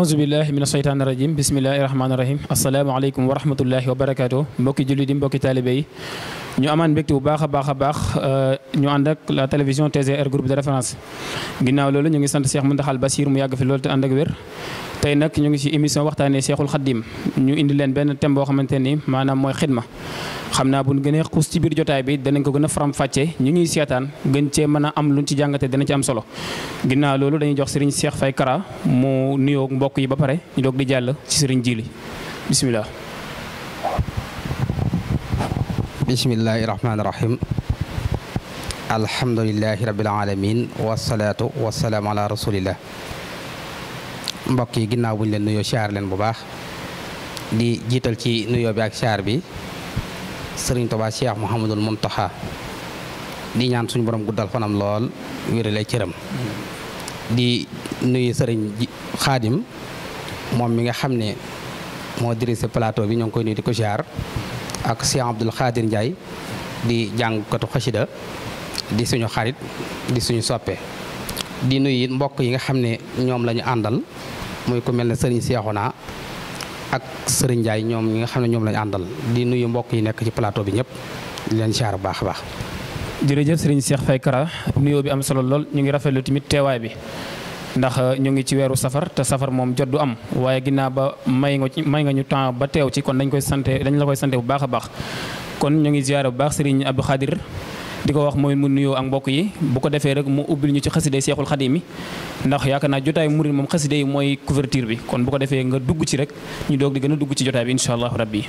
ahousubillahi min asheytaani irajim bismillahi rahmaani rahim asalaamaaleykum wa rahmatullahi wa barakaatu mbokki julli di mbokki taalibe yi ñu amaan mbégte bu baax a baax a baax ñu ànd ak la télévision TGR groupe de référence ginnaaw loolu ñu ngi sant Cheikh Mountakhal Bassir mu yàgg fi loolu te ànd ak wér tey nag ñu ngi ci émission waxtaanee Cheikhul Khadim ñu indi leen benn thème boo xamante ni maanaam mooy xidma xam naa bu ñu gënee xuus ci biir jotaay bi danañ ko gën a faram fàccee ñu ngi seetaan gën cee mën a am luñ ci jàngate dana ci am solo ginnaaw loolu dañuy jox Serigne Cheikh Faye Kara mu nuyoo mbokk yi ba pare ñu doog di jàll ci Serigne Jili bisimilah. bismillahi rahmaani rahim alhamdulilahi rabil alamin wasalaatu wasalaamu ala rasulillah mbokk yi ginnaaw buñ leen nuyoo siyaar leen bu baax di jiital ci nuyoo bi ak siyaar bi sëriñ Tuubaa Cheikh Mouhamadul Muntaxa di ñaan suñu borom guddal fanam lool wérale cëram di nuyu sëriñ xaadim moom mi nga xam ne moo dirigé plateau bi ñoo ngi koy nuyu di ko siyaar ak Cheikh Abdoul Khadir Ndiaye di jàngkatu xasida di suñu xarit di suñu soppe di nuyu it mbokk yi nga xam ne ñoom la ñu àndal muy ku mel ne sëriñ Cheikhouna ak sëriñ Ndiaye ñoom ñi nga xam ne ñoom la ñu àndal di nuyu mbokk yi nekk ci plateau bi ñëpp di leen siyaar bu baax a baax. jërëjëf Serigne Cheikh Faye Kara nuyoo bi am solo lool ñu ngi rafetlu tamit teewaay bi. ndax ñu ngi ci weeru safar te safar moom jot du am waaye ginnaaw ba may nga may nga ñu temps ba teew ci kon dañ koy sante dañ la koy sante bu baax a baax kon ñu ngi ziyaare bu baax Serigne Abdou Khadir di ko wax mooy mu nuyoo ak mbokk yi bu ko defee rek mu ubbil ñu ci xaside Seexul Xadim yi ndax yaakaar naa jotaay murid moom xaside yi mooy couverture bi kon bu ko defee nga dugg ci rek ñu doog di gën a dugg ci jotaay bi incha allahu rabbi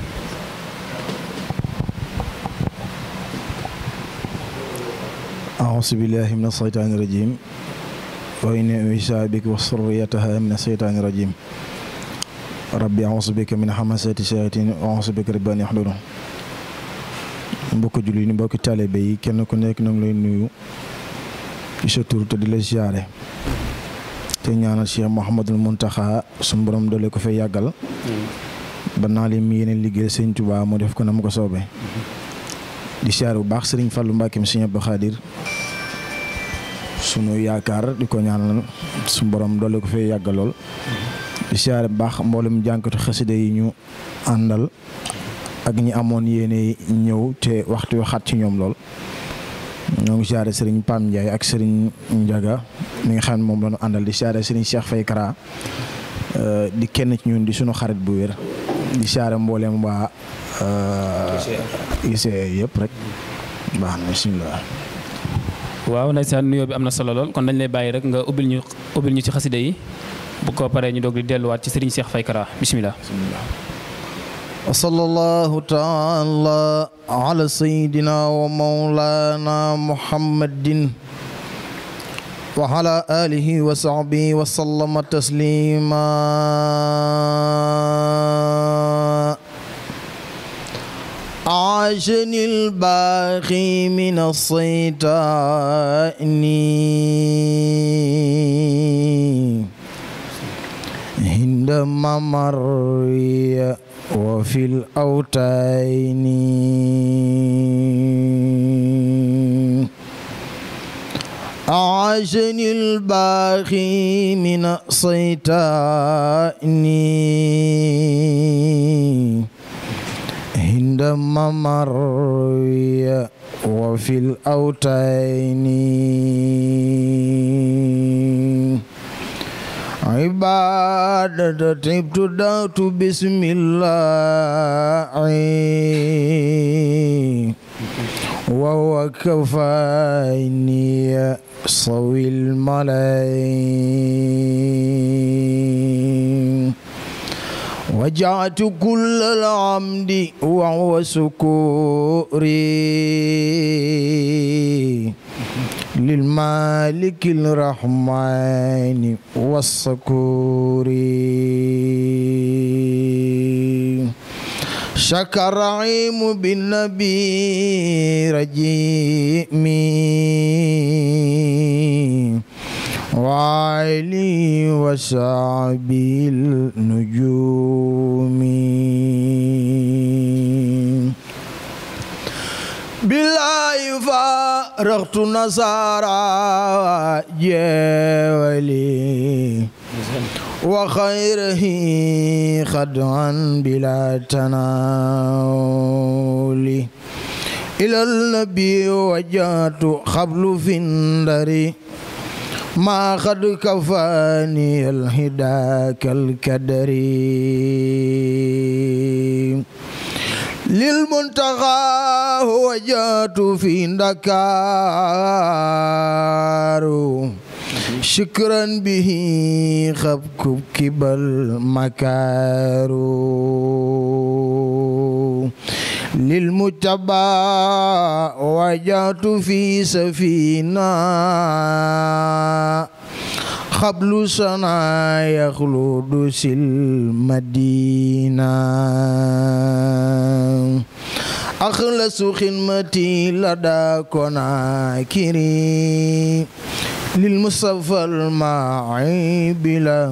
aousu billahi min asheytaani rajim wa inni u'iizuha bika wa zurriyyataha mina shaytaani rajiim rabbi a'uuzu bika min hamazaati shayaatiin wa a'uuzu bika rabbi an yahduruun mbokki julli ni mbokki taalibe yi kenn ku nekk na ngi lay nuyu ci sa tur te di la siyaare te ñaanal Cheikh Mouhamadul Mountakha suñu borom doole ko fay yàggal ba naa leen mi yeneen liggéey Sëñ Tuubaa mu def ko na mu ko soobee di siyaare bu baax Sëriñ Fallu Mbàkke mi Sëñ Abdou Khadir sunu yaakaar di ko ñaanal su borom doole ko fee yàgg lool di siyaare baax mboolem jànkatu xasida yi ñu àndal ak ñi amoon yéene ñëw te waxtu wi xat ci ñoom lool ñoo ngi siyaare sëriñ Pam Ndiaye ak sëriñ Ndiaga mi nga xam ne moom la ñu àndal di siyaare sëriñ Cheikh Faye Kara di kenn ci ñun di sunu xarit bu wér di siyaare mboolem waa ICE yëpp rek baax na bisimilah. waaw ndeysaan nuyoo bi am na solo lool kon dañ lay bàyyi rek nga ubbil ñu ubbil ñu ci xasida yi bu ko paree ñu doog di delluwaat ci Serigne Cheikh Faye Kara bisimilah. wa sallallahu taala ala sayidina wa maulana muhammadin wa ala alihi wa sahbihi wa sallama taslima عاشني الباقي من الصيتان عندما مري وفي الأوتين عاشني الباقي من الصيتان عندما مري وفي الأوتين عبادة ابتدأت بسم الله وهو كفاني صوي الملايين وجعت كل العمد وهو سكوري للمالك الرحمن والسكور شكر عيم بالنبي رجيمي وعلي وصحبه النجوم بالله فارغت نصارى جولي وخيره خدعا بلا تناول إلى النبي وجهت قبل في النار ما قد كفاني الهدى كالكدر للمنتقى وجهت في دكار شكرا به خبكب كبل مكار للمتبع وجهت في سفينة قبل سنة يخلد المدينة أخلص خدمتي لدى كناكري للمصطفى الماعي بلا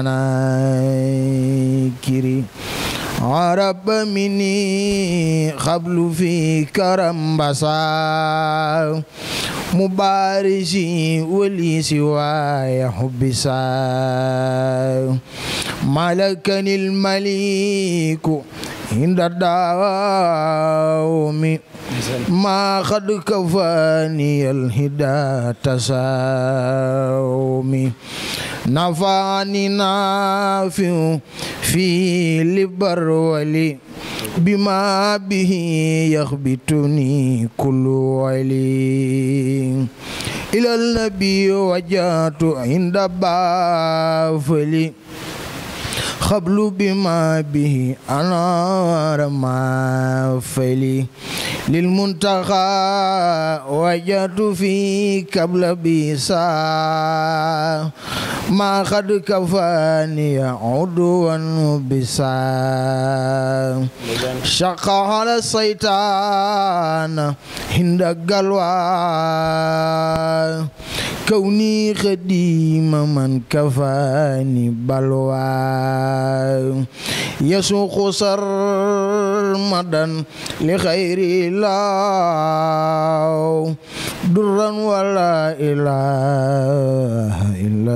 مناكري عرب مني قبل في كرم بصا مبارسي ولي سواي حب سا ملكني المليك عند الدوام ما قد كفاني الهدى تساومي نفعني نافع في لبر ولي بما به يخبتني كل ولي إلى النبي وجهت عند بافلي خبل بما به أنار ما فلي للمنتقى وجدت في قبل بيسا ما قد كفاني عدوا بسا شق على الشيطان هند قلوى كوني خديم من كفاني بلوى يسوق سرمدا لخير الله درا ولا إله إلا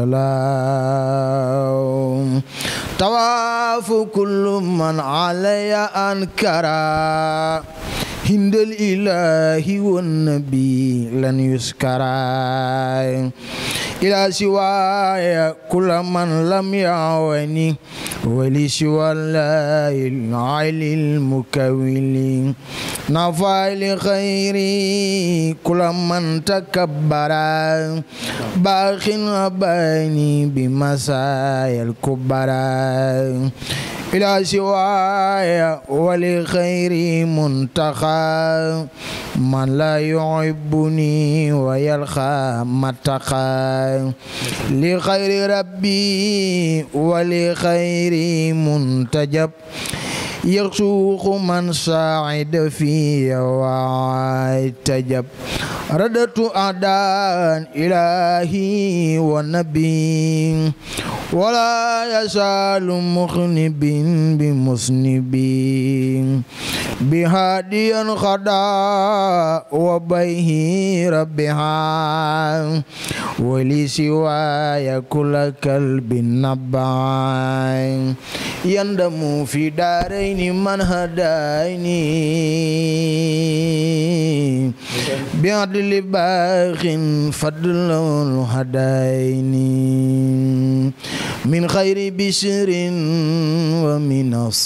الله طواف كل من علي أنكرا هند الإله والنبي لن يسكرا إلى سواي كل من لم يعوني ولسوى الله العلي المكون نفع لخيري كل من تكبر باخ أباني بمسايا الكبرى إلى سواي ولخير منتخى من لا يحبني ويلقى متقى لخير ربي ولخير منتجب يسوق من ساعد في وعتجب ردت أعداء إلهي والنبي ولا يزال مخنب بمسنب بهاديا خدا وبيه ربها ولسواي كل كلب نبع يندم في دارين من هداني بعدل باخ فضل هداني من خير بشر ومن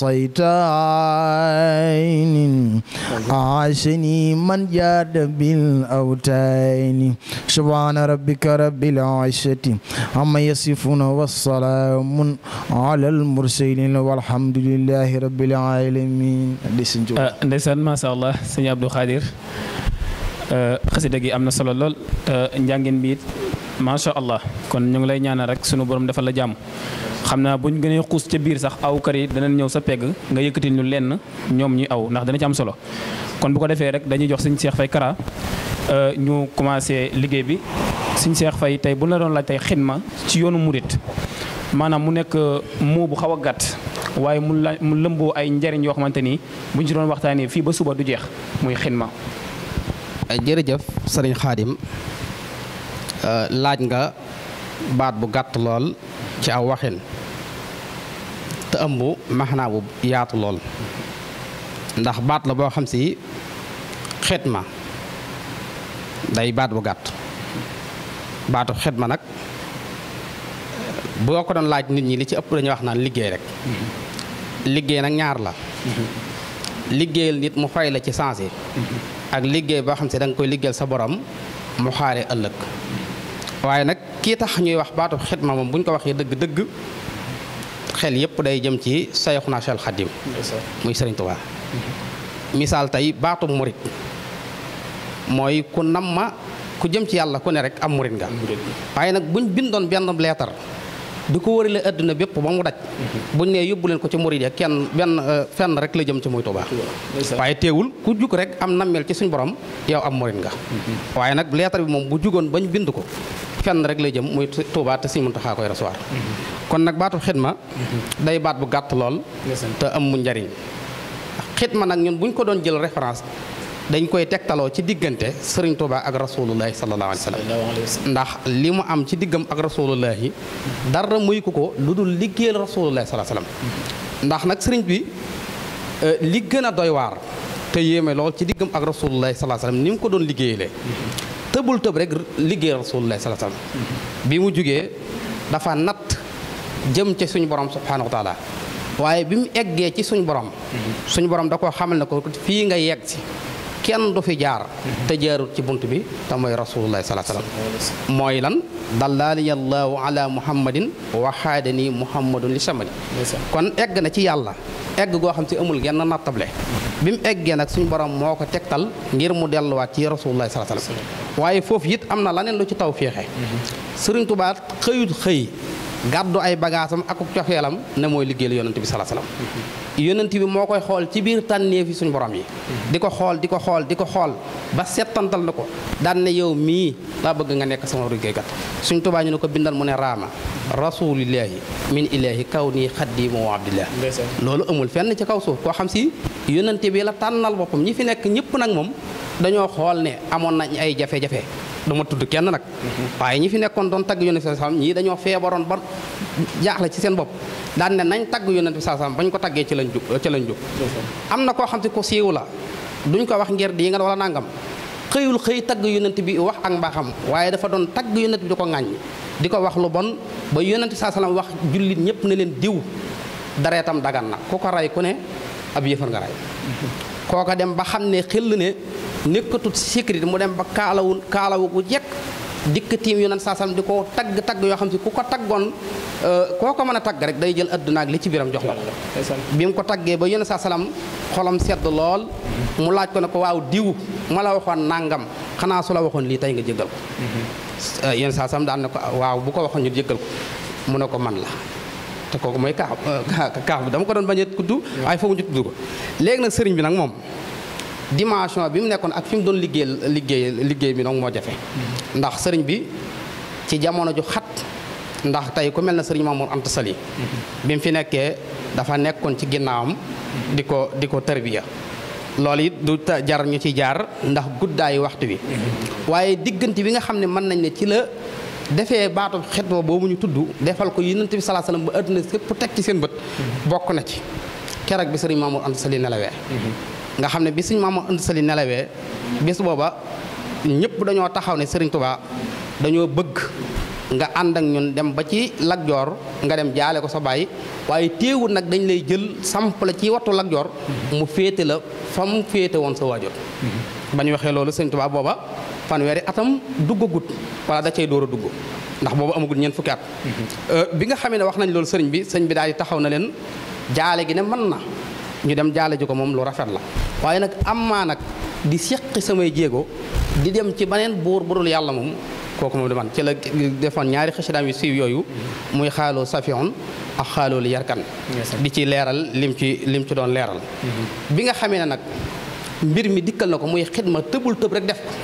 الصيتين عاشني من جاد بالأوتين سبحان ربك رب العزة عما يصفون والسلام على المرسلين والحمد لله رب العالمين ndeysaan macha allah sëñ Abdou Khadir xasida gi am na solo lool njàngin bi it macha allah kon ñu ngi lay ñaanal rek sunu borom defal la jàmm xam naa buñ gënee xuus ca biir sax awkat yi danañ ñëw sa pegg nga yëkkati ñu lenn ñoom ñuy aw ndax dana ci am solo kon bu ko defee rek dañuy jox sëñ Cheikh Faye Kara ñu commencé liggéey bi sëñ Cheikh Faye tey bu la doon laaj tey xidma ci yoonu murit maanaam mu nekk moo bu xaw a gàtt waaye mu la mu lëmboo ay njariñ yoo xamante ni buñ ci doon waxtaanee fii ba suba du jeex muy xidma jërëjëf sëriñ Xaadim laaj nga baat bu gàtt lool ci aw waxin te ëmb maxnaa bu yaatu lool ndax baat la boo xam si xidma day baat bu gàtt baatu xidma nag boo ko doon laaj nit ñi li ci ëpp dañuy wax naan liggéey rek liggéey nag ñaar la liggéeyal nit mu fay la ci sensé ak liggéey boo xam si da nga koy liggéeyal sa borom mu xaare ëllëg waaye nag kii tax ñuy wax baatu xidma moom bu ñu ko waxee dëgg-dëgg xel yépp day jëm ci Sayxuna Seex Xaadim muy Sëriñ Tuubaa misaal tey baatu murit mooy ku nam ma ku jëm ci yàlla ku ne rek am murit nga waaye nag buñ bindoon benn leetar di ko wërale àdduna bépp ba mu daj buñ nee yóbbu leen ko ci murit ya kenn benn fenn rek la jëm ci muy Tuubaa waaye teewul ku jug rek am nammeel ci suñ borom yow am murit nga waaye nag leetar bi moom bu jugoon bañ bind ko fenn rek lay jëm muy Tuubaa te Sëriñ Muntaxaa koy recevoir kon nag baatu xidma day baat bu gàtt lool te am mu njariñ xidma nag ñun buñ ko doon jël référence dañ koy tegtaloo ci diggante sëriñ Tuubaa ak rasulullahi sallallahu alayhi wa sallam ndax li mu am ci diggam ak rasulullahi dara muy ko ko lu dul liggéeyal rasulullahi sallallahu alayhi wa sallam ndax nag sëriñ bi li gën a doy waar te yéeme lool ci diggam ak rasulullahi sallallahu alayhi wa sallam ni mu ko doon liggéeyalee tëbul tëb rek liggéeyal rasulullahi sallallahu alayhi wa sallam bi mu jugee dafa natt jëm ci suñu borom subhanahu wa taala waaye bi mu eggee ci suñu borom suñu borom da koo xamal ne ko fii nga yegg si kenn du fi jaar te jaarut ci bunt bi te mooy rasulullah salaa salaam mooy lan dallaani allahu ala muhammadin wa xaadani muhammadun li samani kon egg na ci yàlla egg goo xam si amul genn nattable bi mu eggee nag suñu borom moo ko tegtal ngir mu delluwaat ci rasulullah salaa salaam waaye foofu it am na laneen lu ci taw féexe sëriñ Tuubaa xëyut xëy gàddu ay bagaasam ak cofeelam ne mooy liggéeyal yonent bi salaa salaam yonent bi moo koy xool ci biir tànneef yi suñu borom yi di ko xool di ko xool di ko xool ba settantal na ko daan ne yow mii laa bëgg nga nekk sama liggéeykat suñ tubaa ñu ne ko bindal mu ne raama rasulillahi min ilahi kaw nii xaddimu wa abdillah loolu amul fenn ci kaw suuf koo xam si yonent bi la tànnal boppam ñi fi nekk ñëpp nag moom dañoo xool ne amoon nañ ay jafe-jafe dama tudd kenn nag waaye ñi fi nekkoon doon tagg yonent bi sallam ñii dañoo feebaroon ba jaaxle ci seen bopp daan ne nañ tagg yonent bi sallam bañ ko taggee ci lañ jug ci lañ jug am na koo xam te ko siiw la duñ ko wax ngir di nga wala nangam xëyul xëy tagg yonent bi wax ak mbaaxam waaye dafa doon tagg yonent bi di ko ŋàññ di ko wax lu bon ba yonent bi sallam wax jullit ñëpp ne leen diw dareetam dagan na ku ko ray ku ne ab yëfar nga ray kooka dem ba xam ne xel ne nekkatut sécurité mu dem ba kaalawu kaalawu gu jekk dikk tiim yonent saasam di ko tagg tagg yoo xam si ku ko taggoon koo ko mën a tagg rek day jël adduna ak li ci biram jox la bi mu ko taggee ba yonent saa salaam xolam sedd lool mu laaj ko ne ko waaw diw ma la waxoon nangam xanaa su la waxoon lii tey nga jéggal ko yonent saa salaam daan ne ko waaw bu ko waxoon ñu jéggal ko mu ne ko man la te kooku mooy kaax kaax bi dama ko doon bañ a tudd waaye foofu ñu tudd ko léegi nag sëriñ bi nag moom dimension bi mu nekkoon ak fi mu doon liggéey liggéey liggéey bi nag moo jafe ndax sëriñ bi ci jamono ju xat ndax tey ku mel na sëriñ Mamour Anta Sali bi mu fi nekkee dafa nekkoon ci ginnaawam di ko di ko tarbiya loolu it du jar ñu ci jaar ndax guddaayu waxtu wi waaye diggante bi nga xam ne mën nañ ne ci la defee baatu xidma boobu ñu tudd defal ko yonent bi salaa salaam ba àdduna sépp teg ci seen bët bokk na ci keroog bi sëriñ Mamour Anta Sali nelawee nga xam ne bi sëriñ Mamour Anta Sali nelawee bis booba ñëpp dañoo taxaw ne sëriñ Tuubaa dañoo bëgg nga ànd ak ñun dem ba ci Lat Joor nga dem jaale ko sa baay waaye téewul nag dañ lay jël samp la ci wattu Lat Joor mu féete la fa mu féete woon sa waajur ba ñu waxee loolu sëriñ Tuubaa booba fanweeri atam duggagut wala da cay door a dugg ndax boobu amagul ñeent fukki at bi nga xamee ne wax nañ loolu sëriñ bi sëriñ bi daal di taxaw na leen jaale gi ne mën na ñu dem jaale ji ko moom lu rafet la waaye nag am maa nag di seqi samay jéego di dem ci beneen buur burul yàlla moom kooku moom di man ci la defoon ñaari xasidaam yu siiw yooyu muy xaaloo safion ak xaaloo li yarkan di ci leeral lim ci lim ci doon leeral bi nga xamee ne nag mbir mi dikkal na ko muy xidma tëbul tëb rek def ko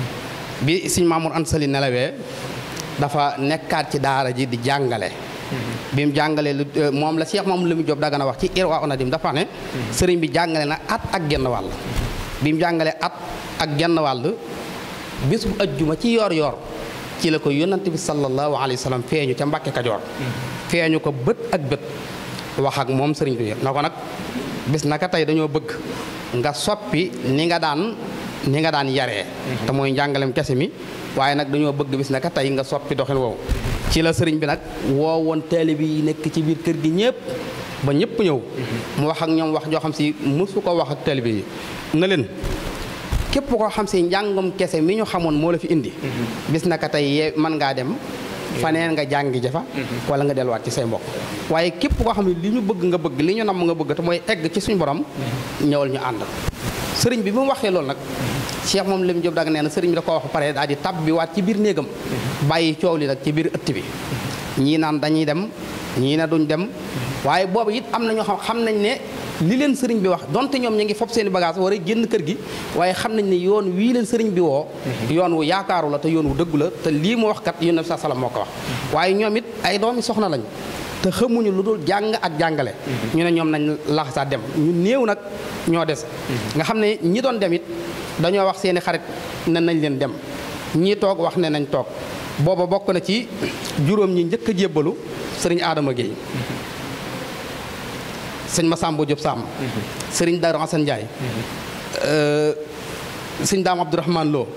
bi Sëñ Mamour Anta Sali nelawee dafa nekkaat ci daara ji di jàngale bi mu jàngalee lu moom la Cheikh Mamadou Lamine Diop Dagana wax ci Irwa Onadim dafa ne sëriñ bi jàngale na at ak genn wàll bi mu jàngalee at ak genn wàll bis bu ajjuma ci yoor yoor ci la ko yónnante bi sallallahu alayhi wa sallam feeñu ca Mbàkke Kajoor feeñu ko bët ak bët wax ak moom sëriñ bi na ko nag bis naka tey dañoo bëgg nga soppi ni nga daan ni nga daan yaree te mooy njàngalem kese mi waaye nag dañoo bëgg bis naka tey nga soppi doxin woowu ci la sëriñ bi nag woo woon taalibe yi nekk ci biir kër gi ñëpp ba ñëpp ñëw mu wax ak ñoom wax joo xam si mësu ko wax ak taalibe yi na leen képp koo xam si njàngum kese mi ñu xamoon moo la fi indi bis naka tey yee mën ngaa dem faneen nga jàngi jafa wala nga delluwaat ci say mbokk waaye képp koo xam ne li ñu bëgg nga bëgg li ñu namm nga bëgg te mooy egg ci suñu borom ñëwal ñu ànd sëriñ bi bi mu waxee loolu nag Cheikh moom lim Jóob dag nee na sëriñ bi da ko wax pare daal di tab bi waat ci biir néegam bàyyi coow li nag ci biir ëtt bi ñii naan dañuy dem ñii ne duñ dem waaye boobu it am na ñoo xam xam nañ ne li leen sëriñ bi wax donte ñoom ñu ngi fob seen i bagage war a génn kër gi waaye xam nañ ne yoon wii leen sëriñ bi woo yoon wu yaakaaru la te yoon wu dëggu la te lii mu wax kat yónent bi sa salam moo ko wax waaye ñoom it ay doomi soxna lañ te xamuñu lu dul jàng ak jàngale ñu ne ñoom nañ laxasaa dem ñu néew nag ñoo des nga xam ne ñi doon dem it dañoo wax seeni xarit ne nañ leen dem ñii toog wax ne nañ toog booba bokk na ci juróom ñi njëkk a jébbalu sëriñ Adama Guèye sëñ Massamba Diop Sam sëriñ Darou Assane Ndiaye sëñ Daam Abdourahmane Lo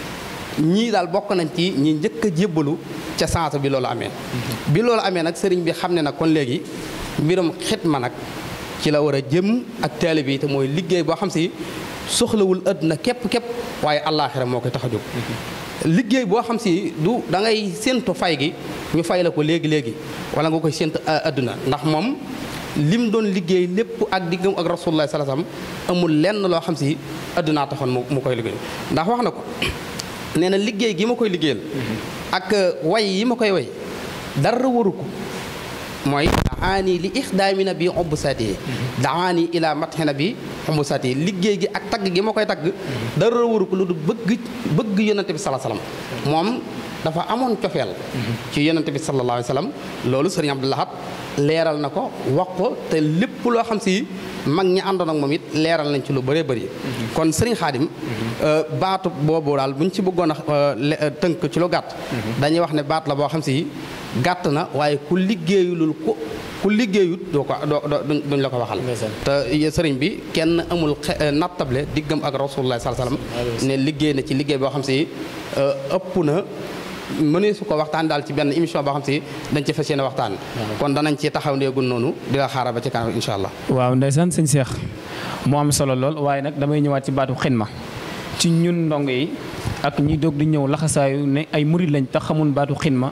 ñii daal bokk nañ ci ñi njëkk a jébbalu ca sansa bi loolu amee bi loolu amee nag sëriñ bi xam ne nag kon léegi mbirum xitma nag ci la war a jëm ak taalibe bi te mooy liggéey boo xam si soxlawul àdduna képp képp waaye allaaxira moo koy tax a jóg liggéey boo xam si du da ngay séentu fay gi ñu fay la ko léegi léegi wala nga koy séentu àdduna ndax moom lim doon liggéey lépp ak diggam ak rasulullah sallallahu alayhi wasallam amul lenn loo xam si àddunaa taxoon mu koy liggéey ndax wax na ko nee na liggéey gi ma koy liggéeyal ak way yi ma koy way dara waru ko mooy daani li ixdaami na bi obb saati daani ila matxi na bi obb saati liggéey gi ak tagg gi ma koy tagg dara waru ko lu du bëgg bëgg yonante bi sala salaam moom dafa amoon cofeel ci yonante bi sallallahu alayhi wa sallam loolu sëriñ Abdou Lahad leeral na ko wax ko te lépp loo xam si mag ñi àndoon ak moom it leeral nañ ci lu bëree bëri kon sëriñ xaadim baatu boobu daal buñ ci bëggoon a tënk ci lu gàtt dañuy wax ne baat la boo xam si gàtt na waaye ku liggéeyulul ku ku liggéeyut doo ko doo duñ la ko waxal te sëriñ bi kenn amul nattable diggam ak rasulullah sallallahu alayhi wasallam ne liggéey na ci liggéey boo xam si ëpp na mënee su ko waxtaan daal ci benn émission boo xam si dañ ci fas yéene waxtaan kon danañ ci taxaw ndeegul noonu di la xaaral ba ci kanam insha allah waaw ndeysaan sëñ Cheikh moo am solo lool waaye nag damay ñëwaat ci baatu xidma ci ñun ndongo yi ak ñi doog di ñëw laxasaayu ne ay murid lañ tax xamul baatu xidma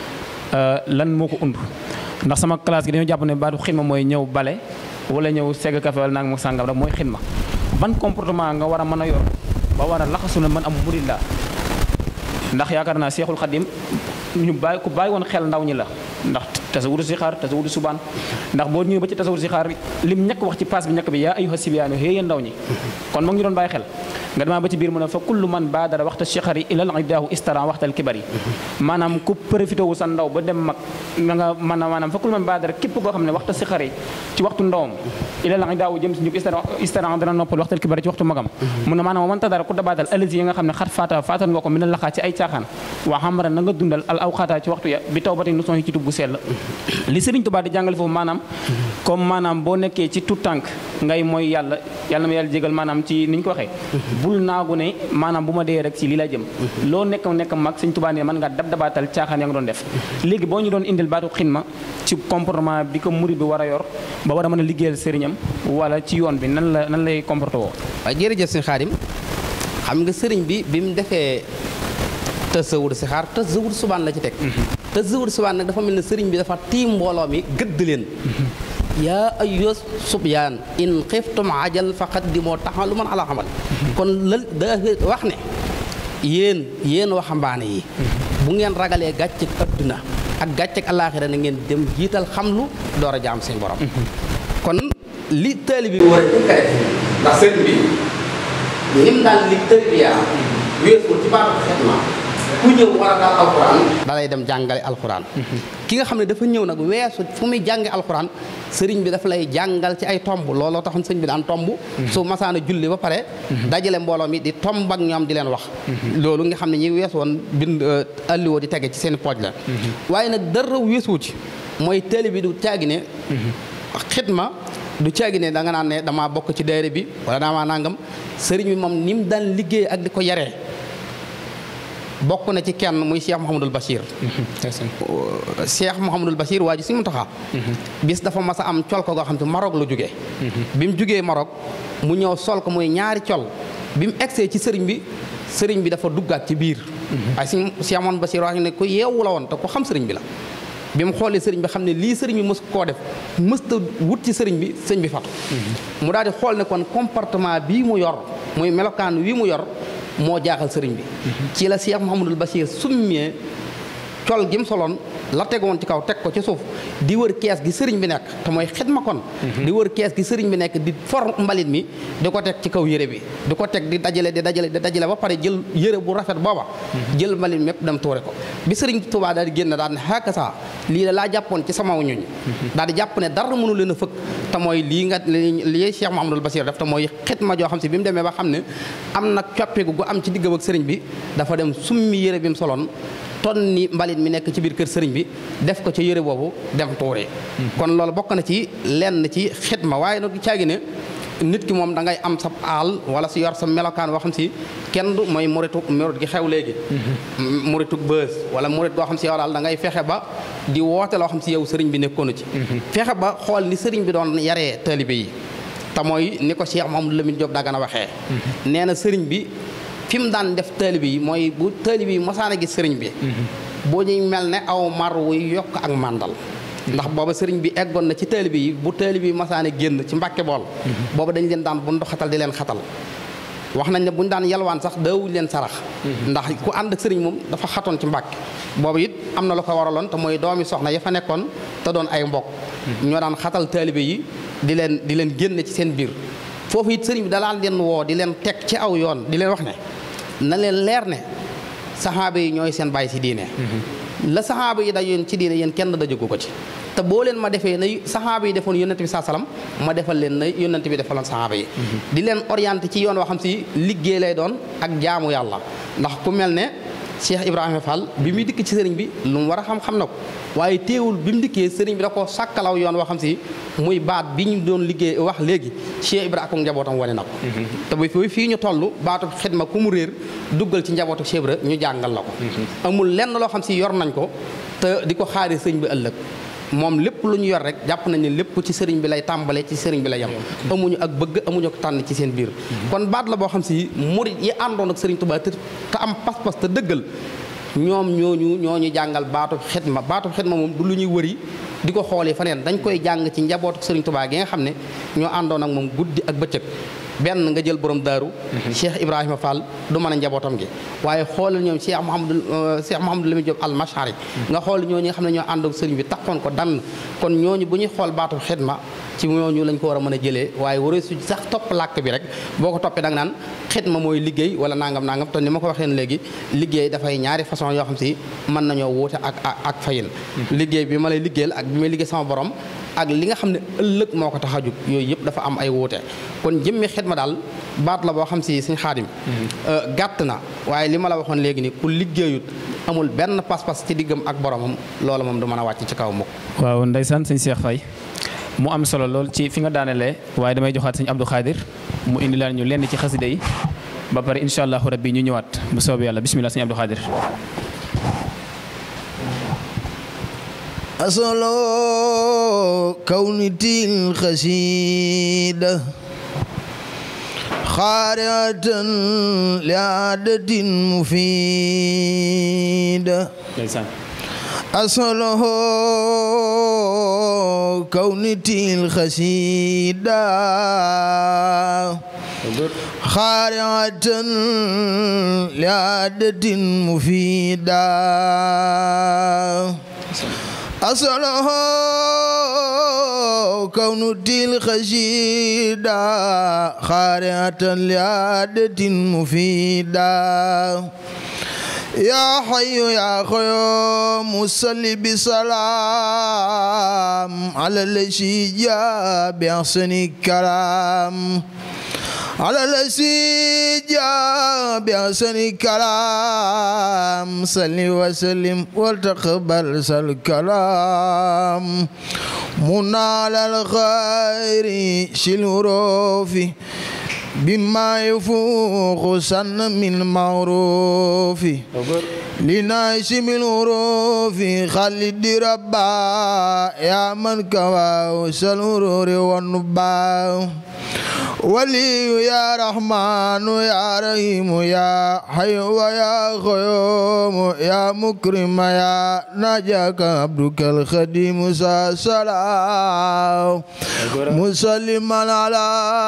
lan moo ko und ndax sama classe gi dañoo jàpp ne baatu xidma mooy ñëw bale wala ñëw segg café wala nag mu sàngam rek mooy xidma ban comportement nga war a mën a yor ba war a laxasu ne man am murid laa ndax yaakaar naa seexul xadim ñu bàyyi ku bàyyi woon xel ndaw ñi la ndax tasawudu si xaar tasawudu subaan ndax boo ñëwee ba ci tasawudu si xaar lim ñekk wax ci paas bi ñekk bi yaa ayyuha sibiyaanu hee yéen ndaw ñi kon moo ngi doon bàyyi xel nga demaa ba ci biir mu ne fa kullu man baadara waxta chixari ilal idaahu istaran waxtal kibari maanaam ku profité wu sa ndaw ba dem mag ma nga man a maanaam fa kullu man baadara képp koo xam ne waxta chixari ci waxtu ndawam ilal idaahu jëm si njub istaran dana noppal waxtal kibari ci waxtu magam mu ne maanaam man tadara ku dabaatal alisi yi nga xam ne xat faata faatan nga ko mi na laxaa ci ay caaxaan waa xamara na nga dundal al awxaata ci waxtu ya bi taw ba tey notion yi ci tub bu sell li Sëriñ Tuubaa di jàngale foofu maanaam comme maanaam boo nekkee ci tout tànk ngay mooy yàlla yàlla ma yàlla jégal maanaam ci ni ñu ko waxee bul naagu ne maanaam bu ma dee rek ci lii la jëm loo nekk nekk mag Sëriñ Tuubaa ne mën nga dab dabaatal caaxaan ya nga doon def léegi boo ñu doon indil baatu xidma ci comportement bi ko murid bi war a yor ba war a mën a liggéeyal sëriñam wala ci yoon bi nan la nan lay comporté woo waaye jërëjëf sëñ Xaadim xam nga sëriñ bi bi mu defee tasawur si xaar tasawur subaan la ci teg tasawur subaan nag dafa mel ne sëriñ bi dafa tiim mbooloo mi gëdd leen yaa ayyuha subyaan in xiftum ajal faqaddimoo taxaw lu man ala xamal kon la da wax ne yéen yéen waxambaane yi bu ngeen ragalee gàcceg adduna ak gàcceg alaaxira na ngeen dem jiital xamlu door a jaam seen borom kon li taalibe bi war a jëkk a def ndax sëriñ bi nim daan li tërbiyaa weesul ci baatu xetma ku ñëw war a daal alxuraan dalay dem jàngale alxuraan ki nga xam ne dafa ñëw nag weesu fu muy jànge alxuraan sëriñ bi dafa lay jàngal ci ay tomb looloo taxoon sëriñ bi daan tomb su masaana julli ba pare dajale mbooloo mi di tomb ak ñoom di leen wax loolu nga xam ne ñi weesu woon bind alliwoo di tege ci seen pooj la waaye nag dara weesuwu ci mooy télé bi du caagi ne xidma du caagi ne da nga naan ne damaa bokk ci daayira bi wala damaa nangam sëriñ bi moom ni mu daan liggéey ak di ko yaree bokk na ci kenn muy Cheikh Mouhamadul Bachir. Cheikh Mouhamadul Bachir waa ji si mu taxaa bis dafa mas a am col ko goo xam te Maroc la jógee. bi mu jógee Maroc mu ñëw sol ko muy ñaari col bi mu egsee ci sëriñ bi sëriñ bi dafa duggaat ci biir. waaye si Cheikh Mouhamadul Bachir wax ne ku yeewu la woon te ku xam sëriñ bi la. bi mu xoolee sëriñ bi xam ne lii sëriñ bi mës koo def mësta wut ci sëriñ bi sëñ bi fatu mu daal di xool ne kon comportement bii mu yor muy melokaan wii mu yor moo jaaxal sëriñ bi ci la Cheikh Mouhamadul Bachir summee col gi mu soloon la tegoon ci kaw teg ko ci suuf di wër kees gi sëriñ bi nekk te mooy xidma kon di wër kees gi sëriñ bi nekk di for mbalit mi di ko teg ci kaw yére bi di ko teg di dajale di dajale di dajale ba pare jël yére bu rafet booba jël mbalit mépp dem tuure ko bi sëriñ Tuubaa daal di génn daal ne xaaka saa lii la laa jàppoon ci sama ñuñ daal di jàpp ne dara mënu leen a fëkk te mooy lii nga lii Cheikh Mouhamadul Bachir def te mooy xidma joo xam si bi mu demee ba xam ne am nag coppeeku gu am ci diggam ak sëriñ bi dafa dem summi yére bi mu soloon ton ni mbalit mi nekk ci biir kër sëriñ bi def ko ca yére boobu dem tuure kon loolu bokk na ci lenn ci xidma waaye nag caagi ne nit ki moom da ngay am sa aal wala si yor sa melokaan woo xam si kenn du mooy muritu murit gi xew léegi muritu bës wala murit goo xam si yow daal da ngay fexe ba di woote loo xam si yow sëriñ bi nekkoonu ci fexe ba xool ni sëriñ bi doon yaree taalibe yi te mooy ni ko Cheikh Mouhamadou Lamine Diop Dagana waxee nee na sëriñ bi fi mu daan def taalibe yi mooy bu taalibe yi mosaan a gis sëriñ bi boo ñuy mel ne aw mar wuy yokk ak màndal ndax booba sëriñ bi eggoon na ci taalibe yi bu taalibe yi masaane génn ci mbàkke bool booba dañ leen daan bu ndu xatal di leen xatal wax nañ ne buñu daan yalwaan sax daawuñ leen sarax ndax ku ànd ak sëriñ moom dafa xatoon ci mbàkke boobu it am na lu ko waraloon te mooy doomi soxna ya fa nekkoon te doon ay mbokk ñoo daan xatal taalibe yi di leen di leen génne ci seen biir foofu it sëriñ bi dalaan leen woo di leen teg ci aw yoon di leen wax ne na leen leer ne saxaaba yi ñooy seen bàyyi si diine la saxaaba yi dajoon ci diine yéen kenn dajagu ko ci te boo leen ma defee na saxaaba yi defoon yónnent bi saa salaam ma defal leen na yónnent bi defaloon saxaaba yi di leen orienté ci yoon woo xam si liggéey lay doon ak jaamu yàlla ndax ku mel ne Cheikh Ibrahima Fall bi muy dikk ci sëriñ bi lu mu war a xam-xam na ko waaye teewul bi mu dikkee sëriñ bi da ko sàkkalaw yoon woo xam si muy baat bi ñu doon liggéey wax léegi Cheikh Ibrahima ak njabootam wane na ko te bu fii ñu toll baatu xidma ku mu réer duggal ci njabootu Cheikh Ibrahima ñu jàngal la ko amul lenn loo xam si yor nañ ko te di ko xaari sëriñ bi ëllëg moom lépp lu ñu yor rek jàpp nañ ne lépp ci sëriñ bi lay tàmbale ci sëriñ bi la yem amuñu ak bëgg amuñu ko tànn ci seen biir kon baat la boo xam si murit yi àndoon ak sëriñ Tuubaa te te am pas-pas te dëggal ñoom ñooñu ñooñu jàngal baatu xidma baatu xidma moom du lu ñuy wëri di ko xoolee faneen dañ koy jàng ci njabootu sëriñ Tuubaa gi nga xam ne ñoo àndoon ak moom guddi ak bëccëg benn nga jël borom daaru Cheikh Ibrahima Fall du mën a njabootam gi waaye xoolal ñoom Cheikh Mouhamadou Cheikh Mouhamadou Lamine Diop al Mashari nga xool ñooñu nga xam ne ñoo ànd ak sëriñ bi taxoon ko dann kon ñooñu bu ñuy xool baatu xidma ci ñooñu lañ ko war a mën a jëlee waaye waree su sax topp làkk bi rek boo ko toppee da nga naan xidma mooy liggéey wala nangam nangam te ni ma ko waxee léegi liggéey dafay ñaari façon yoo xam si mën nañoo wuute ak ak fayin liggéey bi ma lay liggéeyal ak bi may liggéey sama borom ak li nga xam ne ëllëg moo ko tax a jug yooyu yëpp dafa am ay wuute kon jëmmi xidma daal baat la boo xam si suñ xaadim gàtt na waaye li ma la waxoon léegi ni ku liggéeyut amul benn pas-pas ci diggam ak boromam loolu moom du mën a wàcc ci kaw mukk waaw ndeysaan sëñ Cheikh Faye mu am solo lool ci fi nga daanelee waaye damay joxaat sëñ Abdou Khadir mu indi laan ñu lenn ci xasida yi ba pare incha allahu rabbi ñu ñëwaat bu soobee yàlla bisimilah sëñ Abdou Khadir أصل كونتي الخسيدة خارعة لعادة مفيدة ndeysaan أصله كونتي الخسيدة خارعة لعادة مفيدة أصله كون الخشيدة خارعة لعادة مفيدة يا حي يا قيوم صل بسلام على الذي جاء بأحسن الكلام على الذي جاء بأحسن كلام صل وسلم وتقبل الكلام منال الخير شلوروف بما يفوق سن من معروف لناشم الغروف خلد ربا يا من كواه سلورور والنبا ولي يا رحمن يا رحيم يا حي ويا قيوم يا مكرم يا نجاك عبدك الخديم سلام مسلما على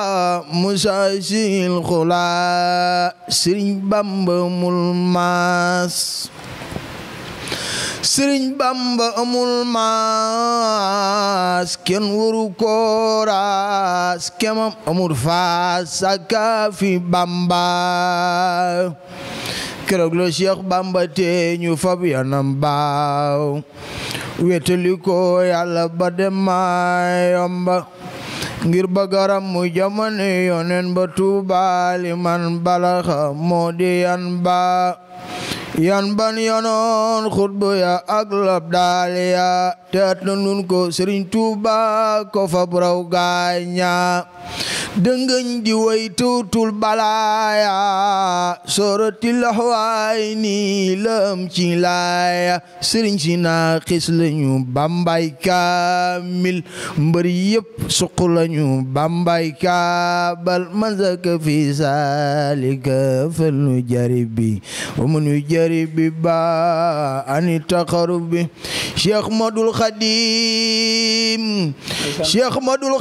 مساسي الخلا سرين بامب ملماس sëriñ bamba amul maas kenn waru ko raas kemam amul faas saka fi bamba keroog lo cheikh bamba te ñu fab yanam baaw wetali ko yàlla ba dem ma yomba ngir bagaram mu jamono yonen ba tuubaali man balaxa moo di yan ba yan ban yonoon xutbu ya ak lab daal ya teet na nun ko Sëriñ Tuuba ko fa braw gaaña dëngëñ di way tuutul balaaya soroti laxwaay ni lëm ci laaya sëriñ si naa xis lañu bambay kaamil mbër yëpp suq lañu bambay kaabal manzaka fi saalika fal nu jaribi wa mu nu jaribi ba ani taqarubi cheikh madul xadim cheikh madul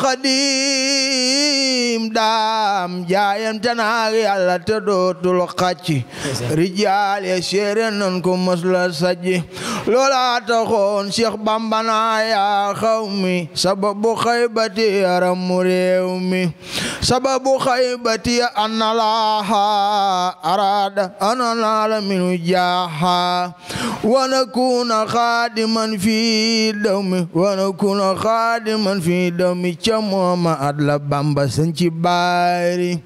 xadim daam jaayante naag yàlla te dootul xacc rijaal ya seere nan ko mos la sajji loola taxoon cheikh bamba naa yaa xaw mi sababu xaybati yaram mu réew mi sababu xaybati anna laaha arada ana naala minu jaaha wa nakuna xaadiman fi dawmi wa nakuna xaadiman fi dawmi ca mooma at la bamba sañ ci baari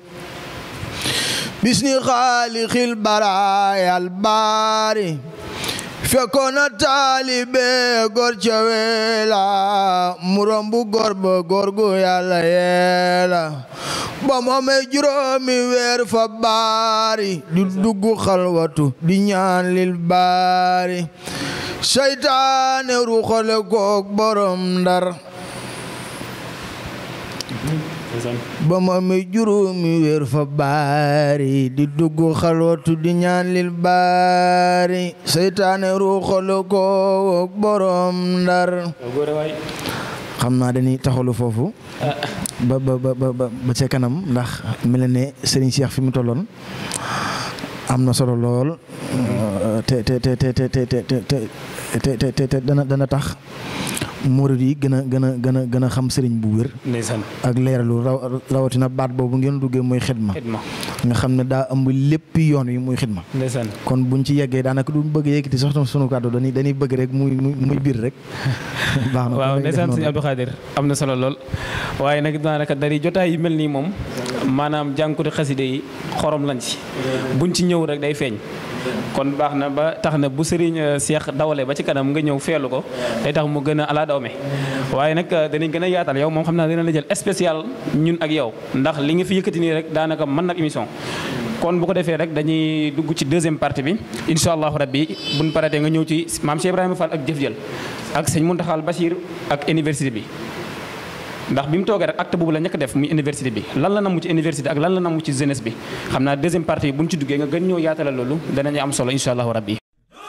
bisni xaalixil baraayal baari fekkoon na taalibe góor ca weela mu rombu góor ba góor gu yàlla yeela ba moomee juróomi weer fa baari di dugg xalwatu di ñaan lil baari seytaane ruxale kook borom ndar ba ma mi juróomi weer fa baari di dugg xalwatu di ñaan lil baari seytaane ruuxale ko borom ndar xam naa dañuy taxalu foofu ba ba ba ba ba ca kanam ndax mel na ne Serigne Cheikh fi mu tolloon am na solo lool te te te te te te te te te te dana dana tax murid yi gën a gën a gën a gën a xam sëriñ bu wér. ndeysaan ak leeralu raw rawatina baat boobu ngeen duggee muy xidma. xidma nga xam ne daa ëmb lépp yoon wi muy xidma. ndeysaan kon buñ ci yeggee daanaka du bëgg yëkkati sax sunu kàddu dañuy dañuy bëgg rek muy muy muy biir rek. baax na waaw ndeysaan sëñ Abdou Khadir am na solo lool waaye nag daanaka dari jotaay yu mel nii moom maanaam jànkuti xaside yi xorom lañ ci buñ ci ñëw rek day feeñ kon baax na ba tax na bu sëriñ Cheikh dawalee ba ci kanam nga ñëw feelu ko day tax mu gën a ala dawme waaye nag danañ gën a yaatal yow moom xam naa dina la jël spécial ñun ak yow ndax li nga fi yëkkati nii rek daanaka mën nag émission kon bu ko defee rek dañuy dugg ci deuxième partie bi incha allahu rabbi buñ paratee nga ñëw ci maam Cheikh Ibrahima Fall ak jëf jël ak sëñ Muntaxal Bachir ak université bi ndax bi mu toogee rek acte boobu la ñëkk def muy université bi lan la namu ci université ak lan la namu ci jeunesse bi xam naa deuxième partie bi bu ñu ci duggee nga gën ñoo yaatalal loolu danañu am solo incha allahu rabbi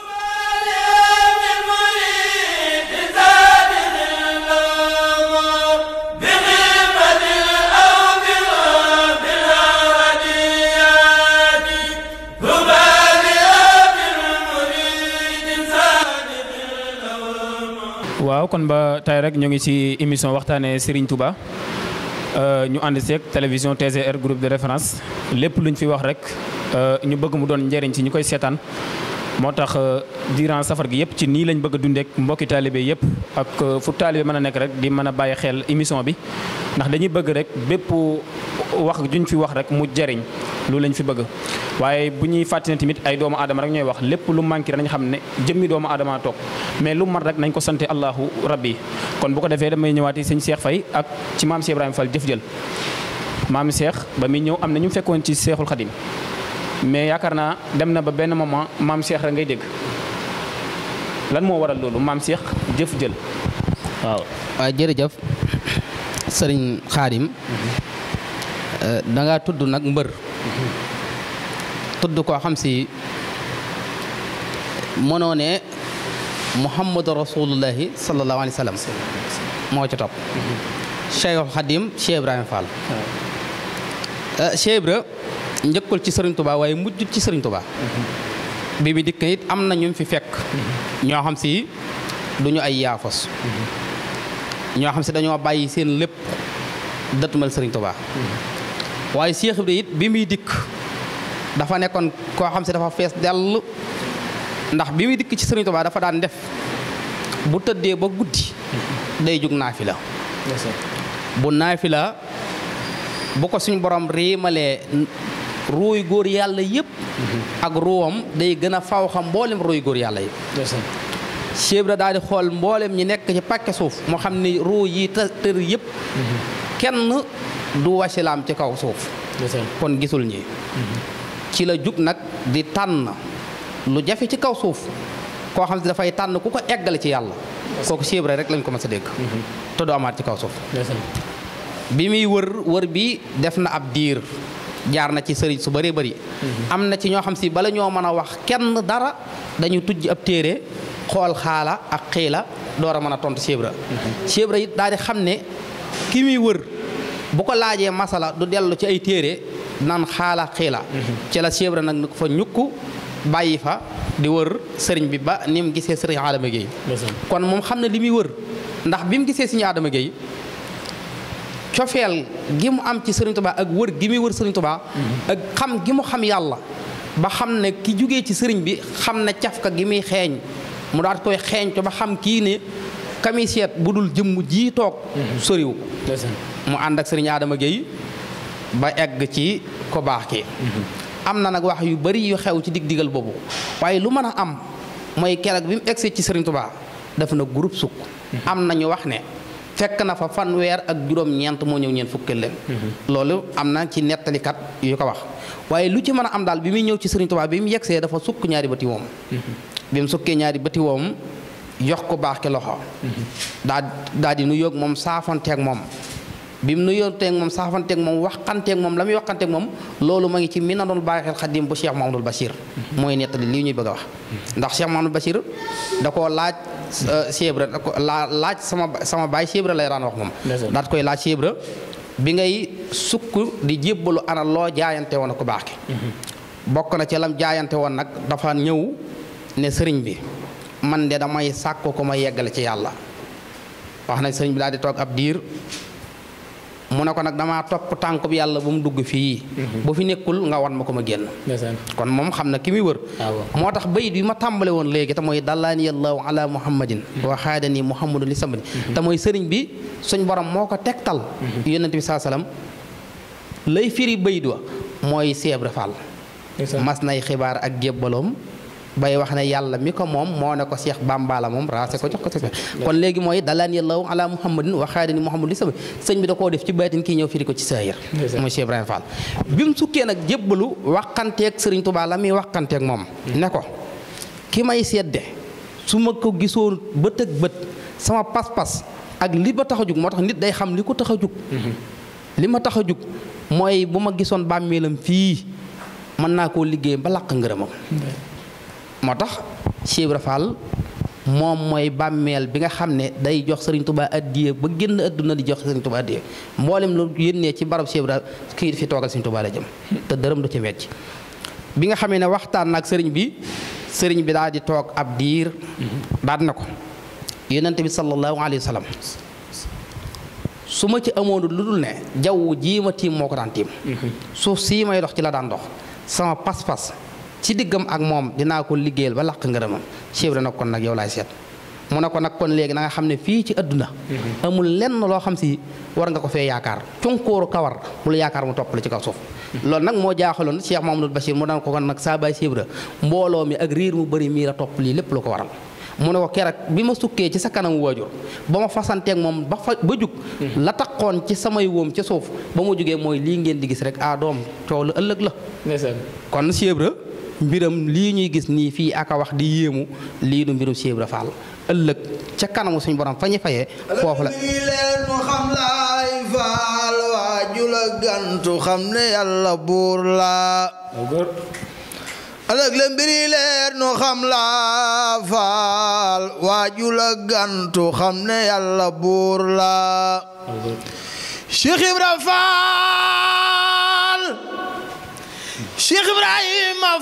waaw kon ba tey rek ñu ngi ci émission waxtaanee Serigne Touba ñu ànd seeg télévision TGR groupe de référence lépp luñ fi wax rek ñu bëgg mu doon njëriñ ci ñu koy seetaan moo tax durant safar gi yëpp ci nii lañ bëgg a dundeek mbokki taalibe yëpp ak fu taalibe mën a nekk rek di mën a bàyyi xel émission bi ndax dañuy bëgg rek bépp wax juñ fi wax rek mu jariñ loolu lañ fi bëgg waaye bu ñuy fàttali tamit ay doomu aadama rek ñooy wax lépp lu manqué nañ xam ne jëmmi doomu aadama toog mais lu mat rek nañ ko sante allahu rabbi kon bu ko defee damay ñëwaati sëñ Cheikh Faye ak ci maam Cheikh Ibrahima Fall jëf jël maam Cheikh ba muy ñëw am na ñu fekkoon ci Cheikhul Khadim mais yaakaar naa dem na ba benn moment maam Cheikh rek ngay dégg lan moo waral loolu maam Cheikh jëf jël waaw. waaw jërëjëf sëriñ Xaadim da ngaa tudd nag mbër tudd koo xam si mënoo ne Muhammadu Rasulullahi sallallahu alayhi wa sallam moo ci topp Cheikhul Khadim Cheikh Ibrahima Fall Cheikh Ibra njëkkul ci Sëriñ Tuubaa waaye mujjul ci Sëriñ Tuubaa bi bi dikk it am na ñu fi fekk ñoo xam si duñu ay yaafos ñoo xam si dañoo bàyyi seen lépp dëtmal Sëriñ Tuubaa waaye Cheikh Ibra it bi muy dikk dafa nekkoon koo xam si dafa fees dell ndax bi muy dikk ci Sëriñ Tuubaa dafa daan def bu tëddee ba guddi day jug naafila bu naafila bu ko suñu borom riimalee ruuy góor yàlla yëpp ak ruwam day gën a faw xam mboolem ruuy góor yàlla yëpp Cheikh Ibra daal di xool mboolem ñi nekk ci pàkke suuf moo xam ni ruu yi të tër yëpp kenn du wasilaam ci kaw suuf kon gisul ñi ci la jug nag di tànn lu jafe ci kaw suuf koo xam ne dafay tànn ku ko eggale ci yàlla kooku Cheikh Ibra rek lañ ko mës a dégg te du amaat ci kaw suuf bi muy wër wër bi def na ab diir jaar na ci sëriñ su bëree bëri am na ci ñoo xam si bala ñoo mën a wax kenn dara dañu tujj ab téere xool xaala ak xiila door a mën a tontu Cheikh Ibra Cheikh Ibra it daal di xam ne ki muy wër bu ko laajee masala du dellu ci ay téere nan xaala xiila ci la Cheikh Ibra nag fa ñukk bàyyi fa di wër sëriñ bi ba ni mu gisee sëriñ Adama Gueye kon moom xam ne li muy wër ndax bi mu gisee sëriñ Adama Gueye cofeel gi mu am ci sëriñ Tuubaa ak wër gi muy wër sëriñ Tuubaa ak xam gi mu xam yàlla ba xam ne ki jugee ci sëriñ bi xam ne cafka gi muy xeeñ mu daal koy xeeñ to ba xam kii ne kamiseet bu dul jëmm ji toog soriwu mu ànd ak sëriñ Adama Gueye ba egg ci ko baax ki am na nag wax yu bari yu xew ci dig digal boobu waaye lu mën a am mooy keroog bi mu egsee ci sëriñ Tuubaa def na groupe sukk am na ñu wax ne fekk na fa fanweer ak juróom-ñeent moo ñëw ñeent fukkeel leen loolu am na ci nettalikat yu ko wax waaye lu ci mën a am daal bi muy ñëw ci sëriñ Tuubaa bi mu yegsee dafa sukk ñaari bëti woom bi mu sukkee ñaari bëti woom jox ko baax ki loxo daa daa di nu yóog moom saafonteeg moom bi mu nuyonteeg moom saafanteeg moom waxanteeg moom la muy waxanteeg moom loolu ma ngi ci mi na doon bàyyi xel xadim bu Cheikh Mahamadul Bachir mooy nettali lii ñuy bëgg a wax ndax Cheikh Mahamadul Bachir da koo laaj Cheikh Ibra da ko laa laaj sama sama baay Cheikh Ibra lay daan wax moom daat koy laaj Cheikh Ibra bi ngay sukk di jébbalu ana loo jaayante woon ko baax ki bokk na ci lam jaayante woon nag dafa ñëw ne sëriñ bi man de damay sàkk ko ma yeggale ci yàlla wax nañ sëriñ bi daal di toog ab diir mu ne ko nag damaa topp tànk bi yàlla bu mu dugg fii bu fi nekkul nga wan ma ko ma génn kon moom xam na ki muy wër moo tax bayit bi ma tàmbale woon léegi te mooy dallaani allahu ala muhammadin wa xaadani muhammadu li samadi te mooy sëriñ bi suñ borom moo ko tegtal yonent bi saa salaam lay firi bayit wa mooy Cheikh Ibra Fall mas nay xibaar ak jébbaloom bay wax ne yàlla mi ko moom moo ne ko Cheikh Bamba la moom raase ko jox ko si kon léegi mooy dalaan yàlla ala muhammadin wa xaadini muhammad li sama sëñ bi da koo def ci baatin kii ñëw firi ko ci saahir mooy Cheikh Ibrahima Fall bi mu sukkee nag jébbalu waxanteeg Sëriñ Tuubaa la muy waxanteeg moom ne ko ki may sedde su ma ko gisoon bët ak bët sama pas-pas ak li ma tax a jug moo tax nit day xam li ko tax a jug li ma tax a jug mooy bu ma gisoon bàmmeelam fii mën naa koo liggéey ba làq ngërëmam moo tax Cheikh Ibra Fall moom mooy bàmmeel bi nga xam ne day jox Serigne Touba addiye ba génn adduna di jox Serigne Touba addiye mboolem lu yénnee ci barab Cheikh Ibra kii fi toogal Serigne Touba la jëm te dërëm du ci wecc bi nga xamee ne waxtaan nag sëriñ bi sëriñ bi daal di toog ab diir daal na ko yonent bi sallallahu alayhi wa sallam su ma ci amoon lu dul ne jaww jii ma tiim moo ko daan tiim suuf sii may dox ci la daan dox sama pas-pas ci diggam ak moom dinaa ko liggéeyal ba làq ngërëmam Cheikh Ibra nag kon nag yow laay seet mu ne ko nag kon léegi na nga xam ne fii ci adduna amul lenn loo xam si war nga ko fee yaakaar cunkóoru kawar bul yaakaar mu topp la ci kaw suuf loolu nag moo jaaxaloon Cheikh Mamadou Bachir mu daan ko kon nag saa baay Cheikh Ibra mbooloo mi ak riir mu bëri mii la topp lii lépp lu ko waral mu ne ko keroog bi ma sukkee ci sa kanam waajur ba ma fasanteeg moom ba fa ba jug la taxoon ci samay wóom ca suuf ba ma jugee mooy lii ngeen di gis rek ah doom coow la ëllëg la kon Cheikh Ibra mbiram lii ñuy gis nii fii aka wax di yéemu lii du mbirum Cheikh Ibra Fall ëllëg ca kanamu suñu borom fa ñu fayee foofu la leen mu xam laay faal waaju la gantu xam ne yàlla buur la ëllëg la mbiri leer nu xam la faal waaju la gantu xam ne yàlla buur la Cheikh Ibra Faal Cheikh Ibrahima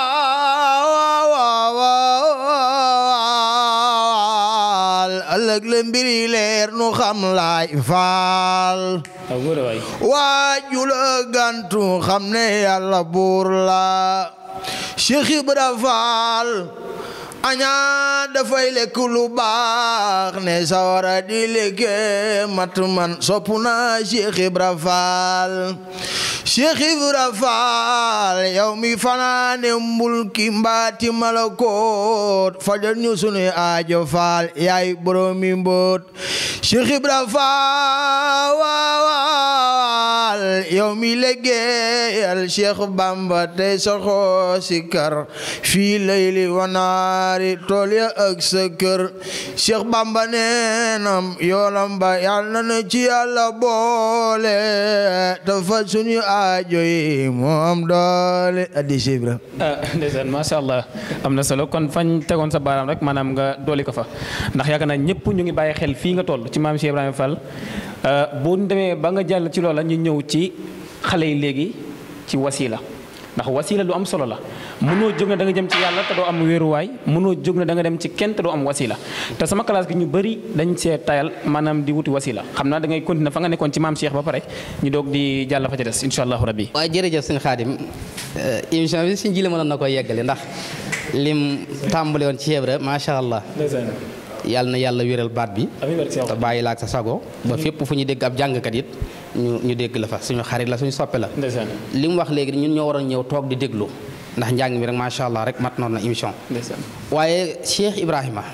Faal ëllëg la mbiri leer nu xam laay faal waaju la gantu xam ne yàlla buur la Cheikh Ibra Faal añaa dafay lekk lu baax ne sawara di lekke mat man sopp na Cheikh Ibra Faal Cheikh Ibra Faal yow mi fanaane mbulki mbaati malakoot fajal ñu sunu aajo faal yaay boromi mboot Cheikh Ibra Faal yow mi liggéeyal Cheikh Bamba tey saxoo sikar fii layli wanaari tool ya ak sa kër Cheikh Bamba neenam yoolam ba yàlla na ci yàlla boole te fa suñu aajo yi moom doole addi Cheikh Ibra ah ndeysaan macha allah am na solo kon fañ tegoon sa baaraam rek maanaam nga dooli ko fa ndax yaakaar naa ñëpp ñu ngi bàyyi xel fii nga toll ci maam Cheikh Ibrahima Fall bu ñu demee ba nga jàll ci loola ñu ñëw ci xale yi léegi ci wasila ndax wasila lu am solo la mënoo jóg ne da nga jëm ci yàlla te doo am wéeruwaay mënoo jóg ne da nga dem ci kenn te doo am wasila te sama classe gi ñu bëri dañ see tayal maanaam di wuti wasila xam naa da ngay continuer fa nga nekkoon ci maam Cheikh ba pare ñu doog di jàll fa ca des incha allahu rabbi waaye jërëjëf sëñ Xaadim émission bi suñ jile mënoon na koy yeggale ndax lim tàmbale woon ci Cheikh Ibra macha allah yàlla na yàlla wéral baat bi te bàyyi la ak sa sago ba fépp fu ñu dégg ab jàngkat it ñu ñu dégg la fa suñu xarit la suñu soppe la li mu wax léegi ñun ñoo waroon ñëw toog di déglu ndax njàng mi rek macha allah rek mat noon na émission waaye Cheikh Ibrahima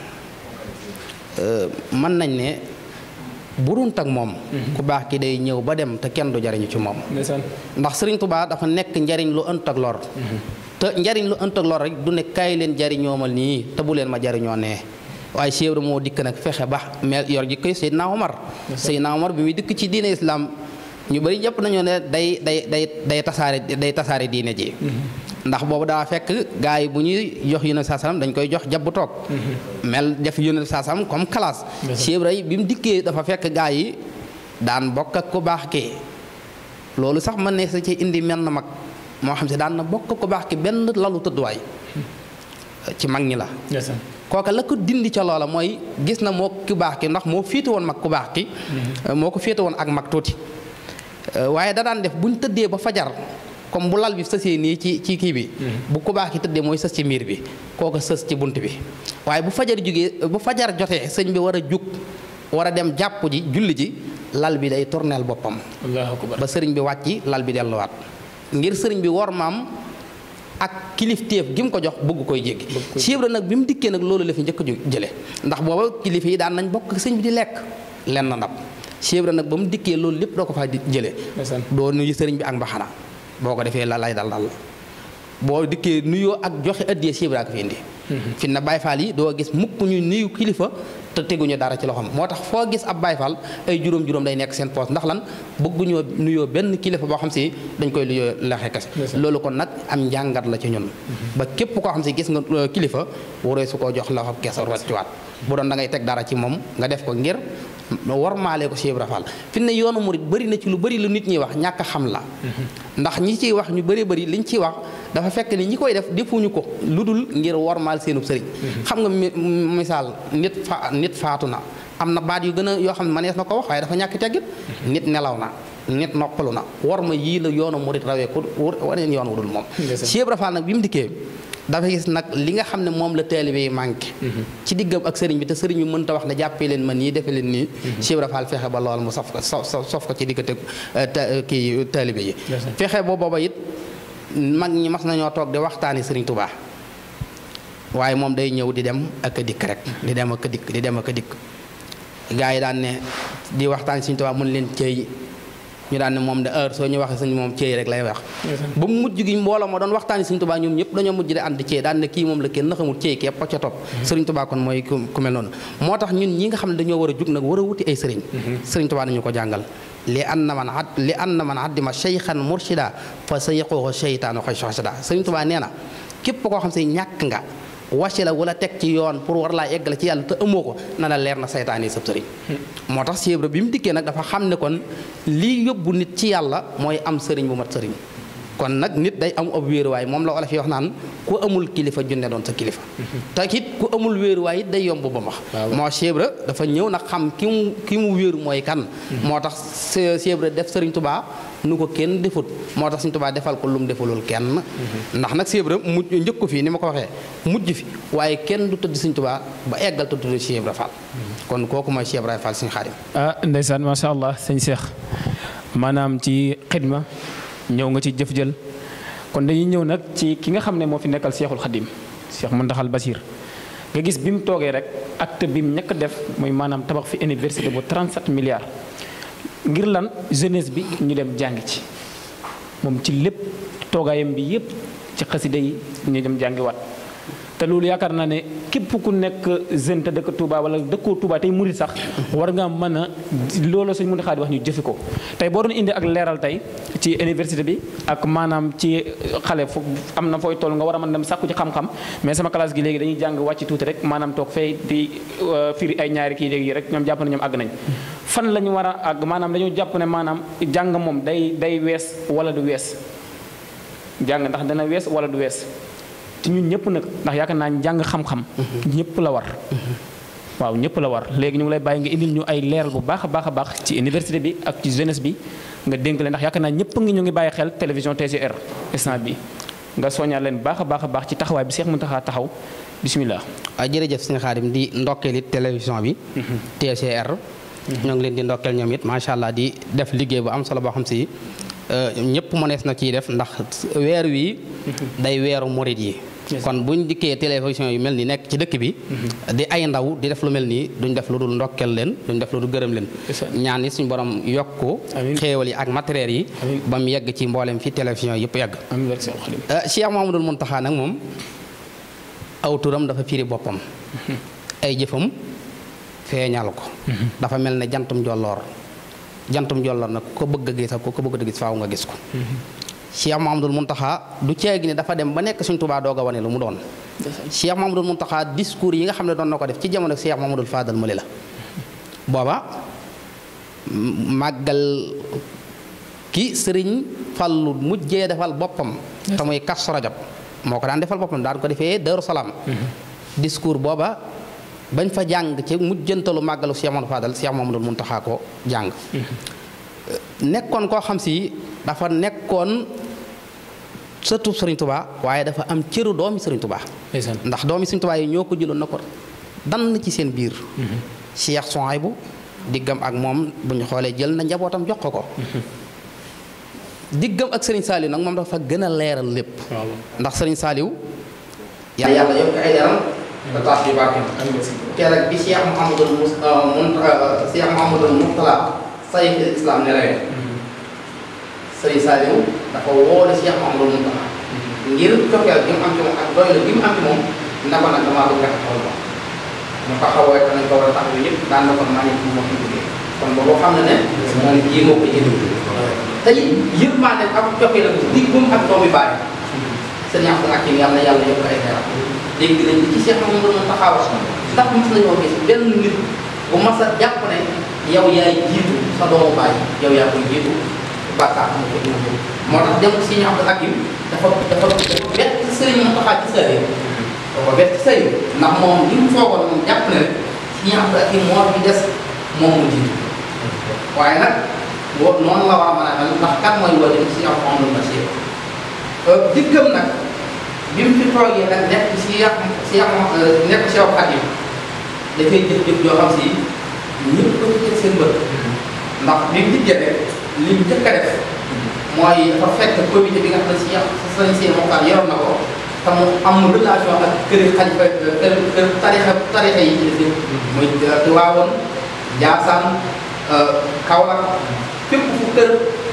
mën nañ ne burunt ak moom ku baax ki day ñëw ba dem te kenn du jariñu ci moom ndax Sëriñ Tuubaa dafa nekk njariñ lu ënt ak lor te njariñ lu ënt ak lor rek du ne kaay leen jariñoomal nii te bu leen ma jariñoo nee waaye Cheikh Ibra moo dikk nag fexe ba mel yor ji koy Seydina Omar Seydina Omar bi muy dikk ci diine islam ñu bëri jàpp nañoo ne day day day day tasaare day tasaare diine ji ndax boobu daa fekk gars yi bu ñuy jox yónent saa salaam dañ koy jox jabbu toog mel def yónent saa salaam comme classe Cheikh Ibra bi mu dikkee dafa fekk gars yi daan bokk ak ku baax ki loolu sax mën ne sa ci indi menn mag moo xam si daan na bokk ku baax ki benn lalu tëdduwaay ci mag ñi la kooka la ko dindi ca loola mooy gis na moo ku baax ki ndax moo féete woon mag ku baax ki moo ko féete woon ak mag tuuti waaye da daan def buñ tëddee ba fajar comme bu lal bi sësee nii ci ci kii bi bu ku baax ki tëddee mooy sës ci miir bi kooka sës ci bunt bi waaye bu fajar jógee bu fajar jotee sëñ bi war a jug war a dem jàpp ji julli ji lal bi day tourneel boppam ba sëriñ bi wàcci lal bi delluwaat ngir sëriñ bi wor maam ak kilifteef gi mu ko jox bëgg koy jéggi Cheikh Ibra nag bi mu dikkee nag loolu la fi njëkk a jële ndax booba kilifa yi daan nañ bokk sëñ bi di lekk lenn ndab Cheikh Ibra nag ba mu dikkee loolu lépp doo ko faa di jële doo nuyu sëriñ bi ak mbaxana boo ko defee la lay dal dal boo dikkee nuyoo ak joxe addiyee Cheikh Ibra ko fi indi fi na Baay Faal yi doo gis mukk ñu nuyu kilifa te teguñu dara ci loxoom moo tax foo gis ab Baay Faal ay juróom-juróom day nekk seen poos ndax lan bëgguñoo nuyoo benn kilifa boo xam si dañ koy nuyoo lexe kese loolu kon nag am njàngat la ci ñun ba képp koo xam si gis nga kilifa waree su koo jox loxo kese wàccuwaat bu doon da ngay teg dara ci moom nga def ko ngir war maalee ko Cheikh Ibra Fall fi ne yoonu murit bëri na ci lu bëri lu nit ñi wax ñàkk a xam la ndax ñi ciy wax ñu bëri bëri liñ ciy wax dafa fekk ni ñi koy def defuñu ko lu dul ngir wormaal seenub sëriñ xam nga misaal nit fa nit faatu na am na baat yu gën a yoo xam ne manees na ko wax waaye dafa ñàkk teggit nit nelaw na nit noppalu na war ma yii la yoonu murit rawee ku waneen yoon wudul moom Cheikh Ibra Fall nag bi mu dikkee dafa gis nag li nga xam ne moom la taalibe yi manqué ci diggam ak sëriñ bi te sëriñ bi mënta wax ne jàppee leen ma nii defe leen nii Cheikh Ibra Fall fexe ba lool mu sof ko sof sof ko ci diggante kii taalibe yi fexe boo booba it mag ñi mas nañoo toog di waxtaani sëriñ Touba waaye moom day ñëw di dem ak a dikk rek di dem ak a dikk di dem ak a dikk gaa yi daan ne di waxtaan sëriñ Touba mun leen cëy ñu daan ne moom de heure soo ñu waxee suñu moom cëy rek lay wax ba mu mujj gi mbooloo ma doon waxtaani sëriñ Touba ñoom ñëpp dañoo mujj di ànd cëy daan ne kii moom la kenn na xamul cëy képp ca topp sëriñ Touba kon mooy ku mel noonu moo tax ñun ñi nga xam ne dañoo war a jug nag war a wuti ay sëriñ sëriñ Touba nañu ko jàngal li anna man ad li anna man addima cheykhan murshida fa sa yaqooxo cheytaanu xoy soxsida sëriñ Touba nee na képp koo xam si ñàkk nga wàcce la wala teg ci yoon pour war laa eggale ci yàlla te amoo ko na la leer na saytaan yi sab sëriñ moo tax Cheikh Ibra bi mu dikkee nag dafa xam ne kon lii yóbbu nit ci yàlla mooy am sëriñ bu mat sëriñ kon nag nit day am ab wéeruwaay moom la olof yi wax naan ku amul kilifa junne doon sa kilifa te it ku amul wéeruwaay it day yomb ba max moo Cheikh Ibra dafa ñëw nag xam ki mu ki mu wéeru mooy kan moo tax Cheikh Ibra def sëriñ Touba nu ko kenn defut moo tax Sëriñ Tuubaa defal ko lu mu defalul kenn ndax nag Cheikh Ibra mujj njëkk ko fii ni ma ko waxee mujj fi waaye kenn du tëdd Sëriñ Tuubaa ba eggal te tudd Cheikh Ibra Fall kon kooku mooy Cheikh Ibra Fall Sëriñ Xaadim ah ndeysaan macha allah sëñ Cheikh maanaam ci xidma ñëw nga ci jëf jël kon dañuy ñëw nag ci ki nga xam ne moo fi nekkal Cheikhul Xadim Cheikh Mountakhal Bachir nga gis bi mu toogee rek acte bi mu ñëkk def mooy maanaam tabax fi université bu 37 milliards ngir lan jeunesse bi ñu dem jàng ci moom ci lépp toogaayam bi yépp ci xasida yi ñu dem jàngiwaat te loolu yaakaar naa ne képp ku nekk jeune te dëkk Touba wala dëkkoo Touba tey murit sax war nga mën a loolu suñ mën a xaadi wax ñu jëfe ko tey boo doon indi ak leeral tey ci université bi ak maanaam ci xale fu am na fooy toll nga war a mën dem sàkku ci xam-xam mais sama classe gi léegi dañuy jàng wàcc tuuti rek maanaam toog fay di firi ay ñaari kii léegi rek ñoom jàpp na ñoom àgg nañ fan la ñu war a àgg maanaam dañoo jàpp ne maanaam jàng moom day day wees wala du wees jàng ndax dana wees wala du wees te ñun ñëpp nag ndax yaakaar naa jàng xam-xam ñëpp la war waaw ñëpp la war léegi ñu ngi lay bàyyi nga indil ñu ay leeral bu baax a baax a baax ci université bi ak ci jeunesse bi nga dénk leen ndax yaakaar naa ñëpp ngi ñu ngi bàyyi xel télévision TCR instant bi nga soññal leen baax a baax a baax ci taxawaay bi Cheikh Mountakha taxaw bismillah waaw jërëjëf sëñ Xaadim di ndokkeel it télévision bi TCR ñoo ngi leen di ndokkeel ñoom it macha allah di def liggéey bu am solo boo xam si ñëpp mënees na ciy def ndax weer wi day weeru murit yi kon buñ dikkee télévision yu mel ni nekk ci dëkk bi di ay ndaw di def lu mel nii duñ def lu dul ndokkel leen duñ def lu dul gërëm leen ñaan yi suñu borom yokku xéewal yi ak matériel yi ba mu yegg ci mboolem fi télévision yëpp yegg Cheikh Mouhamadoul Mountakha nag moom aw turam dafa firi boppam ay jëfam feeñal ko dafa mel ne jantum jolloor jantum jolloor nag ku ko bëgg a gis ak ku ko bëgg a gis faaw nga gis ko Cheikh Mouhamadoul Mountakha du ceegi ne dafa dem ba nekk Sëriñ Tuubaa doog a wane lu mu doon Cheikh Mouhamadoul Mountakha discours yi nga xam ne doon na ko def ci jamono Cheikh Mouhamadoul Fadal Mali la booba màggal ki sëriñ Fallu mujjee defal boppam te muy Kazu Rajab moo ko daan defal boppam daan ko defee Daaru Salaam discours booba bañ fa jàng ci mujjantalu màggalu Cheikh Mouhamadoul Fadal Cheikh Mouhamadoul Mountakha ko jàng nekkoon koo xam si dafa nekkoon sëtu Sëriñ Tuubaa waaye dafa am cëru doomi Sëriñ Tuubaa ndax doomi Sëriñ Tuubaa yi ñoo ko jëloon na ko dann ci seen biir Cheikh Souhaïbou diggam ak moom bu ñu xoolee jël na njabootam jox ko ko diggam ak Sëriñ Saaliw nag moom dafa gën a leeral lépp ndax Sëriñ Saaliw yàlla yàlla yokk ay deram da taas bi barkeem keroog bi Cheikh Mouhamadoul mun Cheikh Mouhamadoul Mourtala sayful islam nelawee Sëriñ Saaliw dafa woole Cheikh Mouhamadoul Mountakha ngir cofeel gi mu am ci moom ak doylu gi mu am ci moom na ko nag damaa bëgg nga taxawal ko mu taxawee te nañ ko war a taxaw yëpp daan na kon maa ngi fi moo fi jógee kon boobu xam na ne moom jii moo ko jënd te yëpp maa ne ak cofeel ak diggum ak doomi baay sëñ Abdou Hakim yàlla na yàlla yokk ay xeeram dégg nañ ci Cheikh Mouhamadoul Mountakha wax ndax mos nañoo gis benn nit bu mas a jàpp ne yow yaay jiitu sa doomu baay yow yaa koy jiitu bàkkaar am ko dina ko moo tax dem si ñu Abdou Hakim dafa dafa bett sëriñ Mountakha ci sëriñ dafa bett ci sëriñ ndax moom li mu foogoon moom jàpp ne rek si ñu Abdou Hakim moo fi des moom mu jiitu waaye nag wo noonu la war a mën a mel ndax kan mooy wali si yow Mouhamadou Bachir dikkam nag bi mu fi toogee nag nekk si yàq si yàq nekk si yow Xadim dafay jëf-jëf joo xam si ñëpp ko ci teg seen bët ndax bi mu dikkee rek li mu njëkk a def mooy dafa fekk comité bi nga xam ne si yàq sañ seen moxtaan yoroon na ko te mu am relation ak kër xalifa kër kër tarixa tarixa yi ci des yëpp muy Tiwaawoon Njaasaan Kaolack fépp fu kër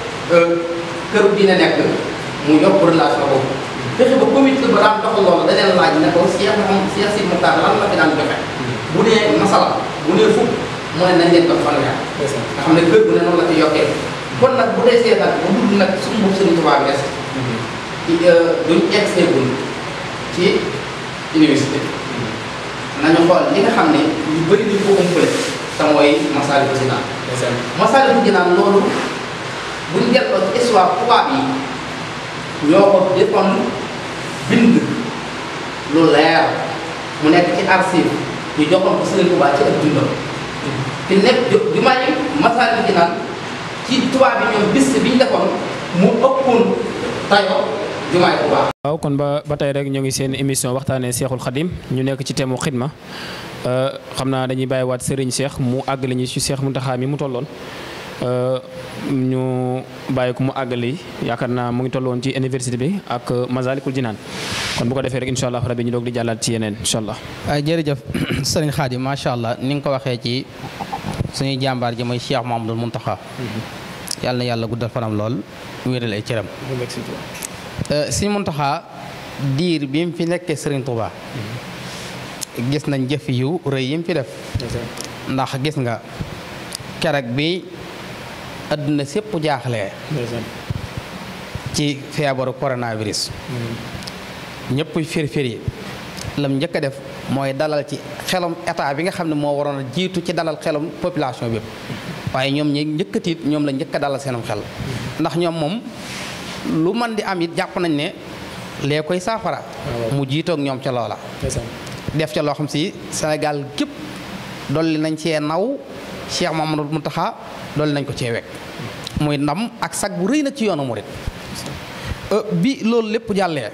kër diine nekk mu yokk relation boobu fexe ba comité ba daan doxal loolu da leen laaj ne ko Cheikh moom Cheikh si Mokhtar lan la fi daan joxe bu nee masala bu nee fukk mu ne nañ leen ko fanweer nga xam ne kër bu ne noonu la ci yokkee kon nag bu dee seetal bu dul nag suñu bopp Sëriñ Tuubaa bi des duñ egseegul ci université nañu xool li nga xam ne ñu bëri dañ ko umpale te mooy Masaalikul Jinaan Masaalikul Jinaan loolu buñ delloo ci histoire tubaab yi ñoo ko defoon bind lu leer mu nekk ci archive ñu joxoon ko Sëriñ Tuubaa ci ak dundam te nekk ju may Masaalikul Jinaan ci tubaab yi ñoom bis bi ñu defoon mu ëppoon tayo jumaay Tuubaa waaw kon ba ba tey rek ñoo ngi seen émission waxtaanee Seexul Xadim ñu nekk ci thème mu xidma xam naa dañuy bàyyiwaat Serigne Cheikh mu àggali ñu ci Cheikh Mountakha mi mu tolloon ñu bàyyi ko mu àggali yaakaar naa mu ngi tolloon ci université bi ak Masalikul Jinaan kon bu ko defee rek incha allah rabi ñu doog di jàllaat ci yeneen incha allah. waaw jërëjëf sëriñ Xaadim macha allah ni nga ko waxee ci suñuy jàmbaar ji mooy Cheikh Mouhamadoul Mountakha yàlla na yàlla guddal fanam lool wéeral ay cëram. Sëriñ Mountakha diir bi mu fi nekkee Sëriñ Touba gis nañ jëf yu rëy yi mu fi def ndax gis nga keroog bi àdduna sépp jaaxlee ci feebaru coronavirus ñëpp firfir yi lam njëkk a def mooy dalal ci xelum état bi nga xam ne moo waroon a jiitu ci dalal xelum population bi waaye ñoom ñi njëkk a tiit ñoom la njëkk a dalal seenum xel ndax ñoom moom lu man di am it jàpp nañ ne lee koy saafara mu jiitoog ñoom ca loola def ca loo xam si Sénégal gépp dolli nañ cee naw Cheikh Mamadou Mountakha dolli nañ ko cee wekk muy ndam ak sag bu rëy na ci yoonu murit bi loolu lépp jàllee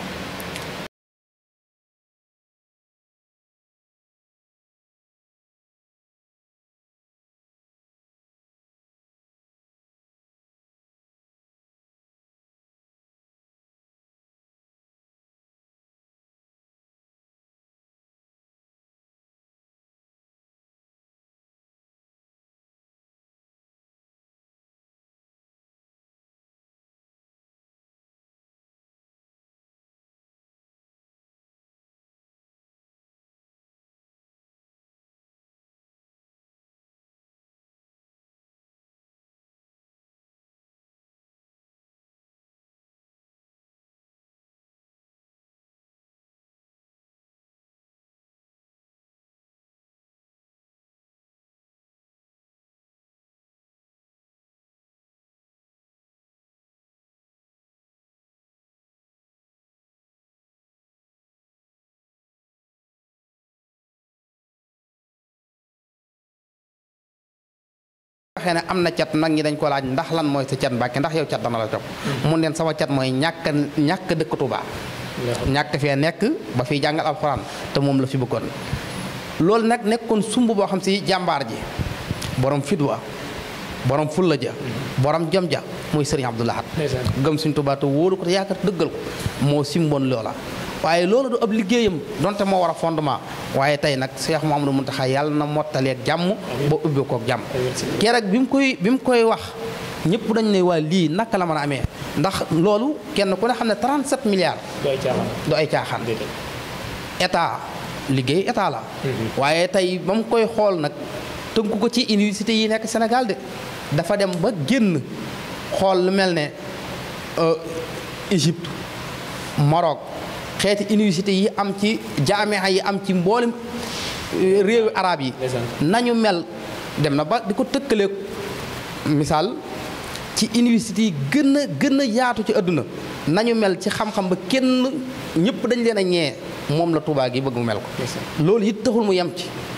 waxee ne am na cat nag ñi dañ ko laaj ndax lan mooy sa cat Mbàkke ndax yow cat dana la topp mun leen sama cat mooy ñàkk ñàkk dëkk Tuubaa ñàkk fee nekk ba fiy jàngal alxuraan te moom la fi bëggoon loolu nag nekkoon sumb boo xam si jàmbaar ji borom fidwa borom fulla ja borom jom ja muy sëriñ Abdou Lahad gëm suñ Tuubaa te wóolu ko te yaakaar dëggal ko moo simboon loola waaye loolu du ab liggéeyam donte moo war a fondement waaye tey nag Cheikh Mouhamadou Mountakha yàlla na mottaleeg jàmm ba ubbi koog jàmm keroog bi mu koy bi mu koy wax ñëpp dañ ne waa lii naka la mën a amee ndax loolu kenn ku ne xam ne 37 milliards du ay caaxaan état liggéey état la waaye tey ba mu koy xool nag tënku ko ci université yi nekk Sénégal de dafa dem ba génn xool lu mel ne Égypte Maroc xeeti université yi am ci jaamia yi am ci mboolem réewi arab yi nañu mel dem na ba di ko tëkkaleeg misaal ci université yi gën a gën a yaatu ci àdduna nañu mel ci xam-xam ba kenn ñëpp dañ leen a ñee moom la Tuubaa gi bëgg mu mel ko loolu it taxul mu yem ci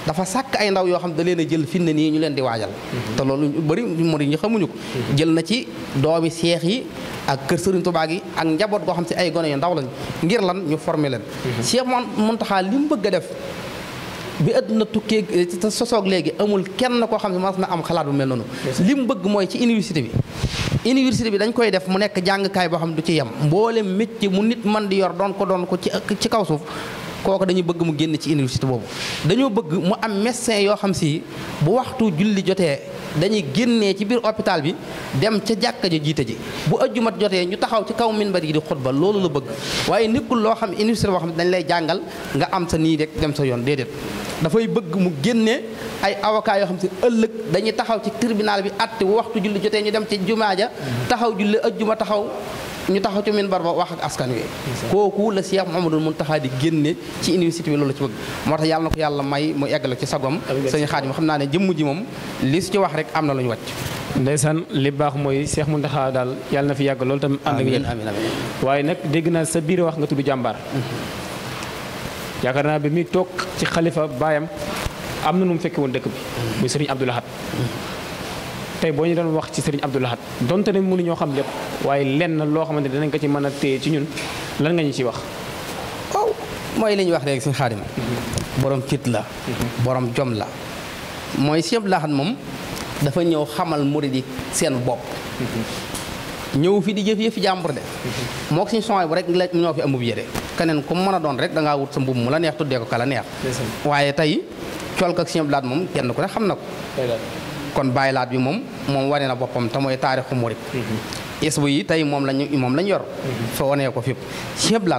dafa sàkk ay ndaw yoo xam da leen a jël fi ne nii ñu leen di waajal te loolu ñu bëri murid ñi xamuñu ko jël na ci doomi seex yi ak kër Sëriñ Tuubaa gi ak njaboot goo xam si ay gone yu ndaw lañ ngir lan ñu former leen Cheikh Mountakha li mu bëgg a def bi àdduna tukkee te sosoog léegi amul kenn koo xam ne mas na am xalaat bu mel noonu li mu bëgg mooy ci université bi université bi dañ koy def mu nekk jàngkaay boo xam ne du ci yem mboolem métier mu nit man di yor doon ko doon ko ci ci kaw suuf kooku dañuy bëgg mu génn ci université boobu dañoo bëgg mu am médecin yoo xam si bu waxtu julli jotee dañuy génnee ci biir hôpital bi dem ca jàkka ja jiite ji bu ëjjumat jotee ñu taxaw ci kaw minbar yi di xutba loolu la bëgg waaye nekkul loo xam université boo xam ne dañ lay jàngal nga am sa nii rek dem sa yoon déedéet dafay bëgg mu génne ay avocat yoo xam si ëllëg dañuy taxaw ci tribunal bi àtte bu waxtu julli jotee ñu dem ci jumaa ja taxaw julli ëjjuma taxaw ñu taxaw ci minbar ba wax ak askan wi kooku la Cheikh Mouhamadou Mountakha di génne ci université bi loolu ci bëgg moo tax yàlla na ko yàlla may mu eggale ci sagom sëñ Xaadim xam naa ne jëmm ji moom li su ci wax rek am na lu ñu wàcc ndeysaan li baax mooy Cheikh Mountakha daal yàlla na fi yàgg loolu tam ànd ak yéen amiin amiin waaye nag dégg naa sa biir wax nga tudd jàmbaar yaakaar naa bi muy toog ci xalifa baayam am na nu mu fekke woon dëkk bi muy sëriñ Abdou Lahad tey boo ñu doon wax ci sëriñ Abdou Lahad donte ne mënuñoo xam lépp waaye lenn loo xamante ne danañ ko ci mën a téye ci ñun lan nga ñu ci wax waaw mooy li ñuy wax léegi suñu xaadim borom fit la borom jom la mooy Cheikh Abdou Lahad moom dafa ñëw xamal murid yi seen bopp ñëw fi di jëf yëfi jàmbur de moo ko suñu songe bu rek la ñoo fi amub yére keneen ku mën a doon rek da ngaa wut sa mbubb mu la neex tuddee ko ka la neex waaye tey colk ak Cheikh Abdou Lahad moom kenn ku ne xam na ko kon bàyyi laat bi moom moom wane na boppam te mooy taarixu murid isbu yi tey moom lañu moom lañ yor fa wanee ko fépp Cheikh Abdou Lahad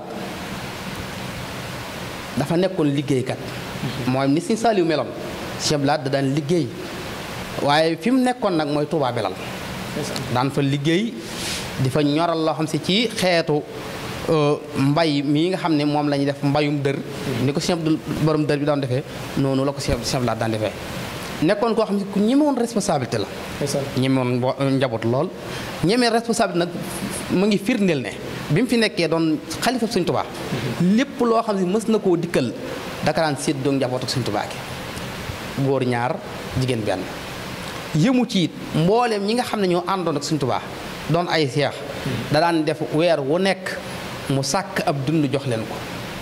dafa nekkoon liggéeykat mooy ni Sëñ Saaliw meloon Cheikh Abdou Lahad da daan liggéey waaye fi mu nekkoon nag mooy Touba Belal daan fa liggéey di fa ñoral loo xam si ci xeetu mbay mii nga xam ne moom la ñuy def mbayum dër ni ko Cheikh Abdou borom dër bi daan defee noonu la ko Cheikh Abdou Lahad daan defee nekkoon koo xam ne ku ñemewoon responsabilité la ñemewoon njaboot lool ñemee responsabilité nag mu ngi firndeel ne bi mu fi nekkee doon xalifa Sëñ Tuubaa lépp loo xam ne mës na koo dikkal daka daan séddoo njaboot ak Sëñ Tuubaa gi góor ñaar jigéen benn yëmu ci it mbooleem ñi nga xam ne ñoo àndoon ak Sëñ Tuubaa doon ay seex da daan def weer wu nekk mu sàkk ab dund jox leen ko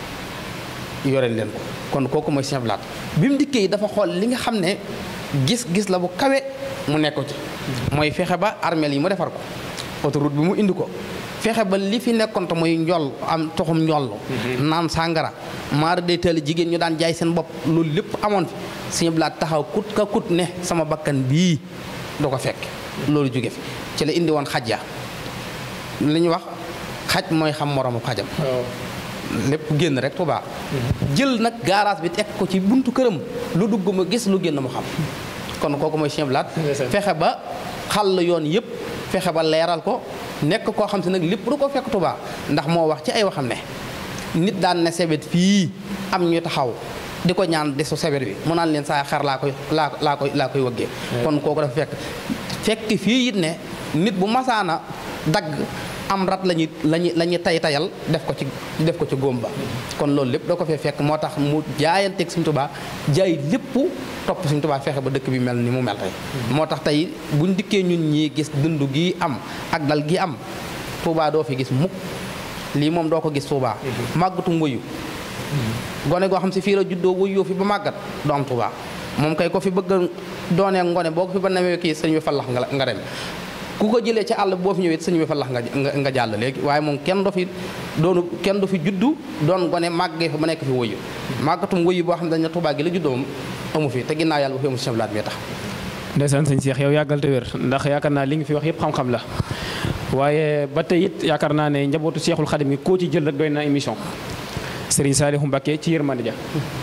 yoreel leen ko kon kooku mooy Cheikh Abdou Lahad bi mu dikkee dafa xool li nga xam ne gis-gis la bu kawe mu nekk ko ci mooy fexe ba armeel yi mu defar ko autoroute bi mu indi ko fexe ba li fi nekkoon te muy njoll am toxum njoll naan sàngara maara day teel jigéen ñu daan jaay seen bopp loolu lépp amoon fi Cheikh Abdou Lahad taxaw kut ka kut ne sama bakkan bii du ko fekk loolu jóge fi ci la indi woon xaj ya li ñu wax xaj mooy xam moroomu xajam lépp génn rek Tuubaa jël nag garage bi teg ko ci buntu këram lu dugg ma gis lu génn mu xam kon kooku mooy Cheikh Abdou Lahad fexe ba xàll yoon yëpp fexe ba leeral ko nekk koo xam si nag lépp du ko fekk Tuubaa ndax moo wax ci ay waxam ne nit daan ne sebet fii am ñu taxaw di ko ñaan desu sebet bi mu naan leen saa xar laa koy laa laa koy laa koy wëggee kon kooku dafa fekk fekk fii it ne nit bu masaana dagg am rat lañuy lañuy la ñuy tay tayal def ko ci def ko ci góom ba kon loolu lépp doo ko fee fekk moo tax mu jaayanteeg Sëñ Tuubaa jaay lépp topp Sëñ Tuubaa fexe ba dëkk bi mel ni mu mel tey moo tax tey buñ dikkee ñun ñii gis dund gi am ak dal gi am Tuubaa doo fi gis mukk lii moom doo ko gis Tuubaa màggatum wëyu gone goo xam si fii la juddoo wëyoo fi ba màggat du am Tuubaa moom kay ko fi bëgg doonee ngone boo ko fi ba nemee kii sëñ bi fallax nga nga dem ku ko jëlee ci àll boo fi ñëwee sëñ bi fa lax nga nga jàll léegi waaye moom kenn do fi doonu kenn du fi juddu doon gone màggee fa ba nekk fi wëyu màggatum wëyu boo xam ne dañ ne Tuubaa gi la juddoo moom amu fi te ginnaaw yàlla bu fi amu Cheikh Abdou Lahad mi tax ndeysaan sëñ Cheikh yow yàggal te wér ndax yaakaar naa li nga fi wax yëpp xam-xam la waaye ba tey it yaakaar naa ne njabootu Cheikhul Khadim gi koo ci jël rek doy na émission Serigne Saliou Mbacké ci yërmande ja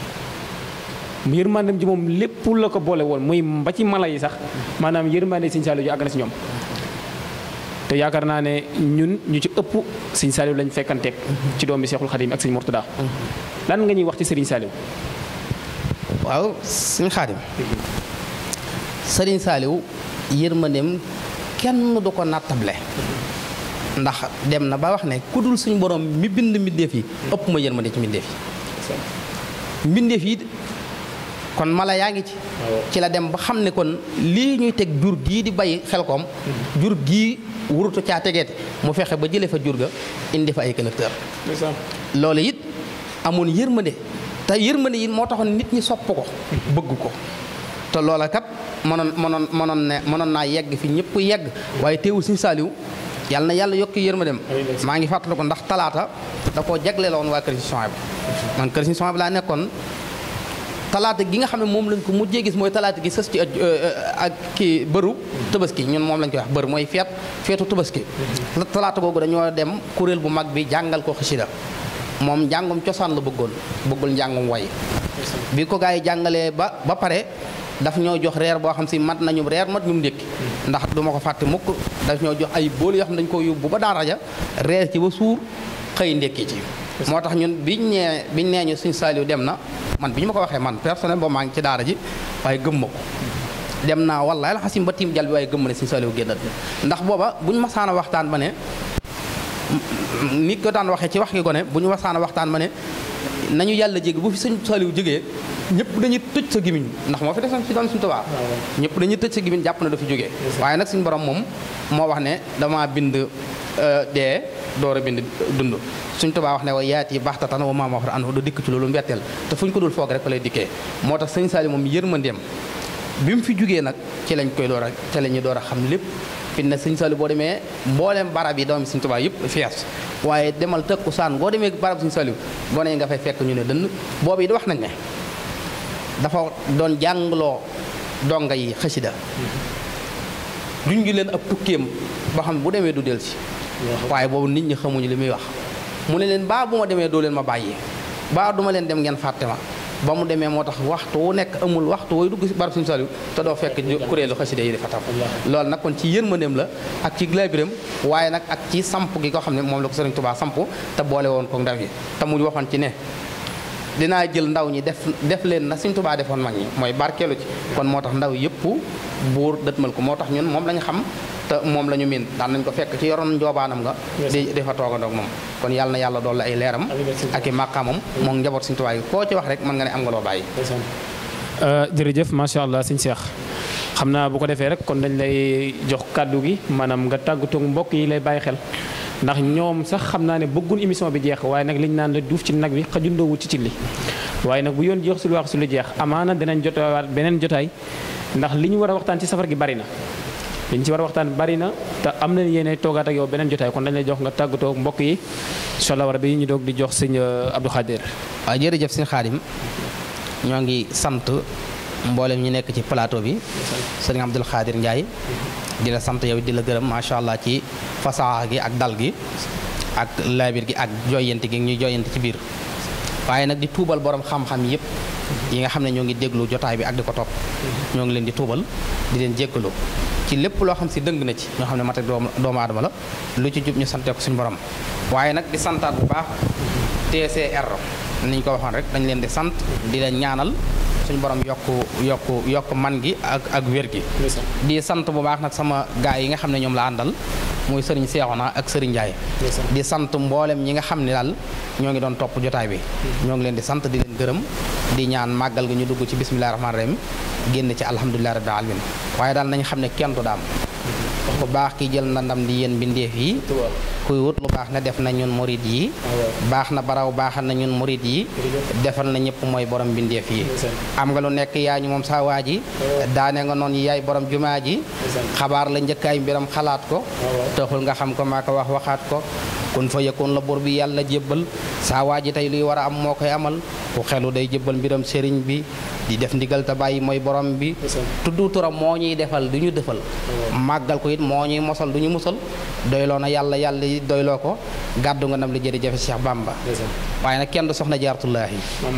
yërmandem ji moom lépp la ko boole woon muy ba ci mala yi sax maanaam yërmande Serigne Saliou ji àgg na si ñoom te yaakaar naa ne ñun ñu ci ëpp Serigne Saliou lañ fekkanteeg ci doomi Cheikhul Khadim ak Serigne Mourtada lan nga ñuy wax ci Serigne Saliou waaw Serigne Khadim Serigne Saliou yërmandeem kenn du ko nattable ndax dem na ba wax ne ku dul suñu borom mi bind mbindeef yi ëpp ma yërmande ci mbindeef yi mbindeef yi kon mala yaa ngi ci ci la dem ba xam ne kon lii ñuy teg jur gii di bay xel koom jur gii wurutu caa tegeete mu fexe ba jëlee fa jur ga indi fa ay collecteur loolu it amoon yërmande te yërmande yi moo taxoon nit ñi sopp ko bëgg ko te loola kat mënoon mënoon mënoon ne mënoon naa yegg fi ñëpp yegg waaye teewul Sëñ Saaliw yàlla na yàlla yokk yërmandeem maa ngi fàttaliku ko ndax talaata da koo jagleeloon waa kër si Souhaïbou man kër si Souhaïbou laa nekkoon talaata gi nga xam ne moom lañ ko mujjee gis mooy talaata gi sës ci ak kii bëru tabaski ñun moom lañ koy wax bër mooy feet feetu tabaski talaata googu dañoo dem kuréel bu mag bi jàngal ko xasida moom njàngum cosaan la bëggoon bëggul njàngum way bi ko gaa yi jàngalee ba ba pare daf ñoo jox reer boo xam si mat nañu reer mat ñu ndékki ndax du ma ko fàtte mukk daf ñoo jox ay bool yoo xam ne dañu ko yóbbu ba daara ja reer ci ba suur xëy ndékki ci moo tax ñun biñ nee biñ nee ñu suñ saaliw dem na man bi ñu ma ko waxee man personnel boobu maa ngi ci daara ji waaye gëm ma ko dem naa wallaay la xasim ba tiim jal bi waaye gëm ma ne suñ saaliw génnat ndax booba buñ masaana waxtaan ba ne nit ko daan waxee ci wax gi gone bu ñu masaana waxtaan ba ne nañu yàlla jégg bu fi suñ saaliw jógee ñëpp dañuy tëj sa gimiñ ndax moo fi desoon si doon suñu tubaab ñëpp dañuy tëj sa gimiñ jàpp na dafa jógee waaye nag suñu borom moom moo wax ne dama bind dee door a bind dund suñ tubaa wax ne wa yaat yi baxtatan wa maama wax an du dikk ci loolu mbetteel te fu ñu ko dul foog rek fa lay dikkee moo tax sëñ Saali moom yërmandeem bi mu fi jugee nag ci lañ koy door a ci la ñu door a xam lépp fi ne sëñ Saali boo demee mbooleem barab yi doomi suñ tubaa yëpp fees waaye demal tëkku saan boo demee barab suñ Saali gone yi nga fay fekk ñu ne dënn boobu it wax nañ ne dafa doon jàngloo donga yi xasida duñ gi leen ab tukkeem ba xam bu demee du del si waaye boobu nit ñi xamuñu li muy wax mu ne leen baa bu ma demee doo leen ma bàyyi baa duma leen dem ngeen fàtte ma ba mu demee moo tax waxtu wu nekk amul waxtu wooy dugg si barab suñu saliw te doo fekk kuréelu xasida yi di fa tam loolu nag kon ci yërmandeem la ak ci laabiram waaye nag ak ci samp gi ko xam ne moom la ko Sëriñ Tuubaa samp te boole woon ko ndaw yi te mu waxoon ci ne dinaa jël ndaw ñi def def leen na Sëriñ Tuubaa defoon mag ñi mooy barkeelu ci kon moo tax ndaw yëpp buur dëtmal ko moo tax ñun moom la ñu xam te moom la ñu miin daan nañ ko fekk ci yoroon njoobaanam nga di di fa toogandoog moom kon yàlla na yàlla dool la ay leeram ak i màqaamam moom njaboot Sëriñ Tuubaa yi koo ci wax rek mën nga ne am nga loo bàyyi jërëjëf macha allah sëñ Cheikh xam naa bu ko defee rek kon dañ lay jox kàddu gi maanaam nga tàggatoo mbokk yi lay bàyyi xel ndax ñoom sax xam naa ne bëggun émission bi jeex waaye nag liñ naan la duuf ci nag bi xajundoowul ci cilli waaye nag bu yoon jeex su lu wax su lu jeex amaana dinañ jotawaat beneen jotaay ndax li ñu war a waxtaan ci safar gi bari na li ñu ci war a waxtaan bari na te am nañ yéene toogaat ak yow beneen jotaay kon dañ lay jox nga tàggatoo mbokk yi incha allah war bi ñu doog di jox sëñ Abdou Khadir waaw jërëjëf sëñ Xaadim ñoo ngi sant mboolem ñi nekk ci plateau bi sëñ Abdou Khadir Ndiaye di la sant yow di la gërëm macha allah ci fasaxa gi ak dal gi ak laabir gi ak joyante gi ñuy joyante ci biir waaye nag di tuubal borom xam-xam yëpp yi nga xam ne ñoo ngi déglu jotaay bi ak di ko topp ñoo ngi leen di tuubal di leen jéggalu ci lépp loo xam si dëng na ci ñoo xam ne mat ak doomu aadama la lu ci jub ñu sante ko suñu borom waaye nag di santaat bu baax TCR ni ñu ko waxoon rek dañ leen di sant di leen ñaanal suñu borom yokk yokk yokk man gi ak ak wér gi di sant bu baax nag sama gaay yi nga xam ne ñoom la àndal muy sëriñ Seexuna ak sëriñ Njaay di sant mboolem ñi nga xam ne daal ñoo ngi doon topp jotaay bi ñoo ngi leen di sant di leen gërëm di ñaan màggal gi ñu dugg ci bismillahi rahmaani rahim génn ci alhamdulillahi rabbil alamin waaye daal nañ xam ne kenn du daam ku baax ki jël na ndam di yéen bindeef yi kuy wut lu baax na def na ñun murid yi baax na baraw baaxal na ñun murid yi defal na ñëpp mooy borom bindeef yi am nga lu nekk yaa ñu moom saa waa ji daane nga noonu yaay borom jumaa ji xabaar la njëkkaay mbiram xalaat ko taxul nga xam ko maa ko wax waxaat ko kun fa yëkkoon la bor bi yàlla jébbal saa waa ji tey luy war a am moo koy amal ku xelu day jébbal mbiram sëriñ bi di def ndigal te bàyyi mooy borom bi tuddu turam moo ñuy defal du ñu defal màggal ko it moo ñuy mosal du ñu musal doyloo na yàlla yàlla doyloo ko gàddu nga nam li jërëjëf Cheikh Bamba waaye nag kenn du soxna jaaratullaahi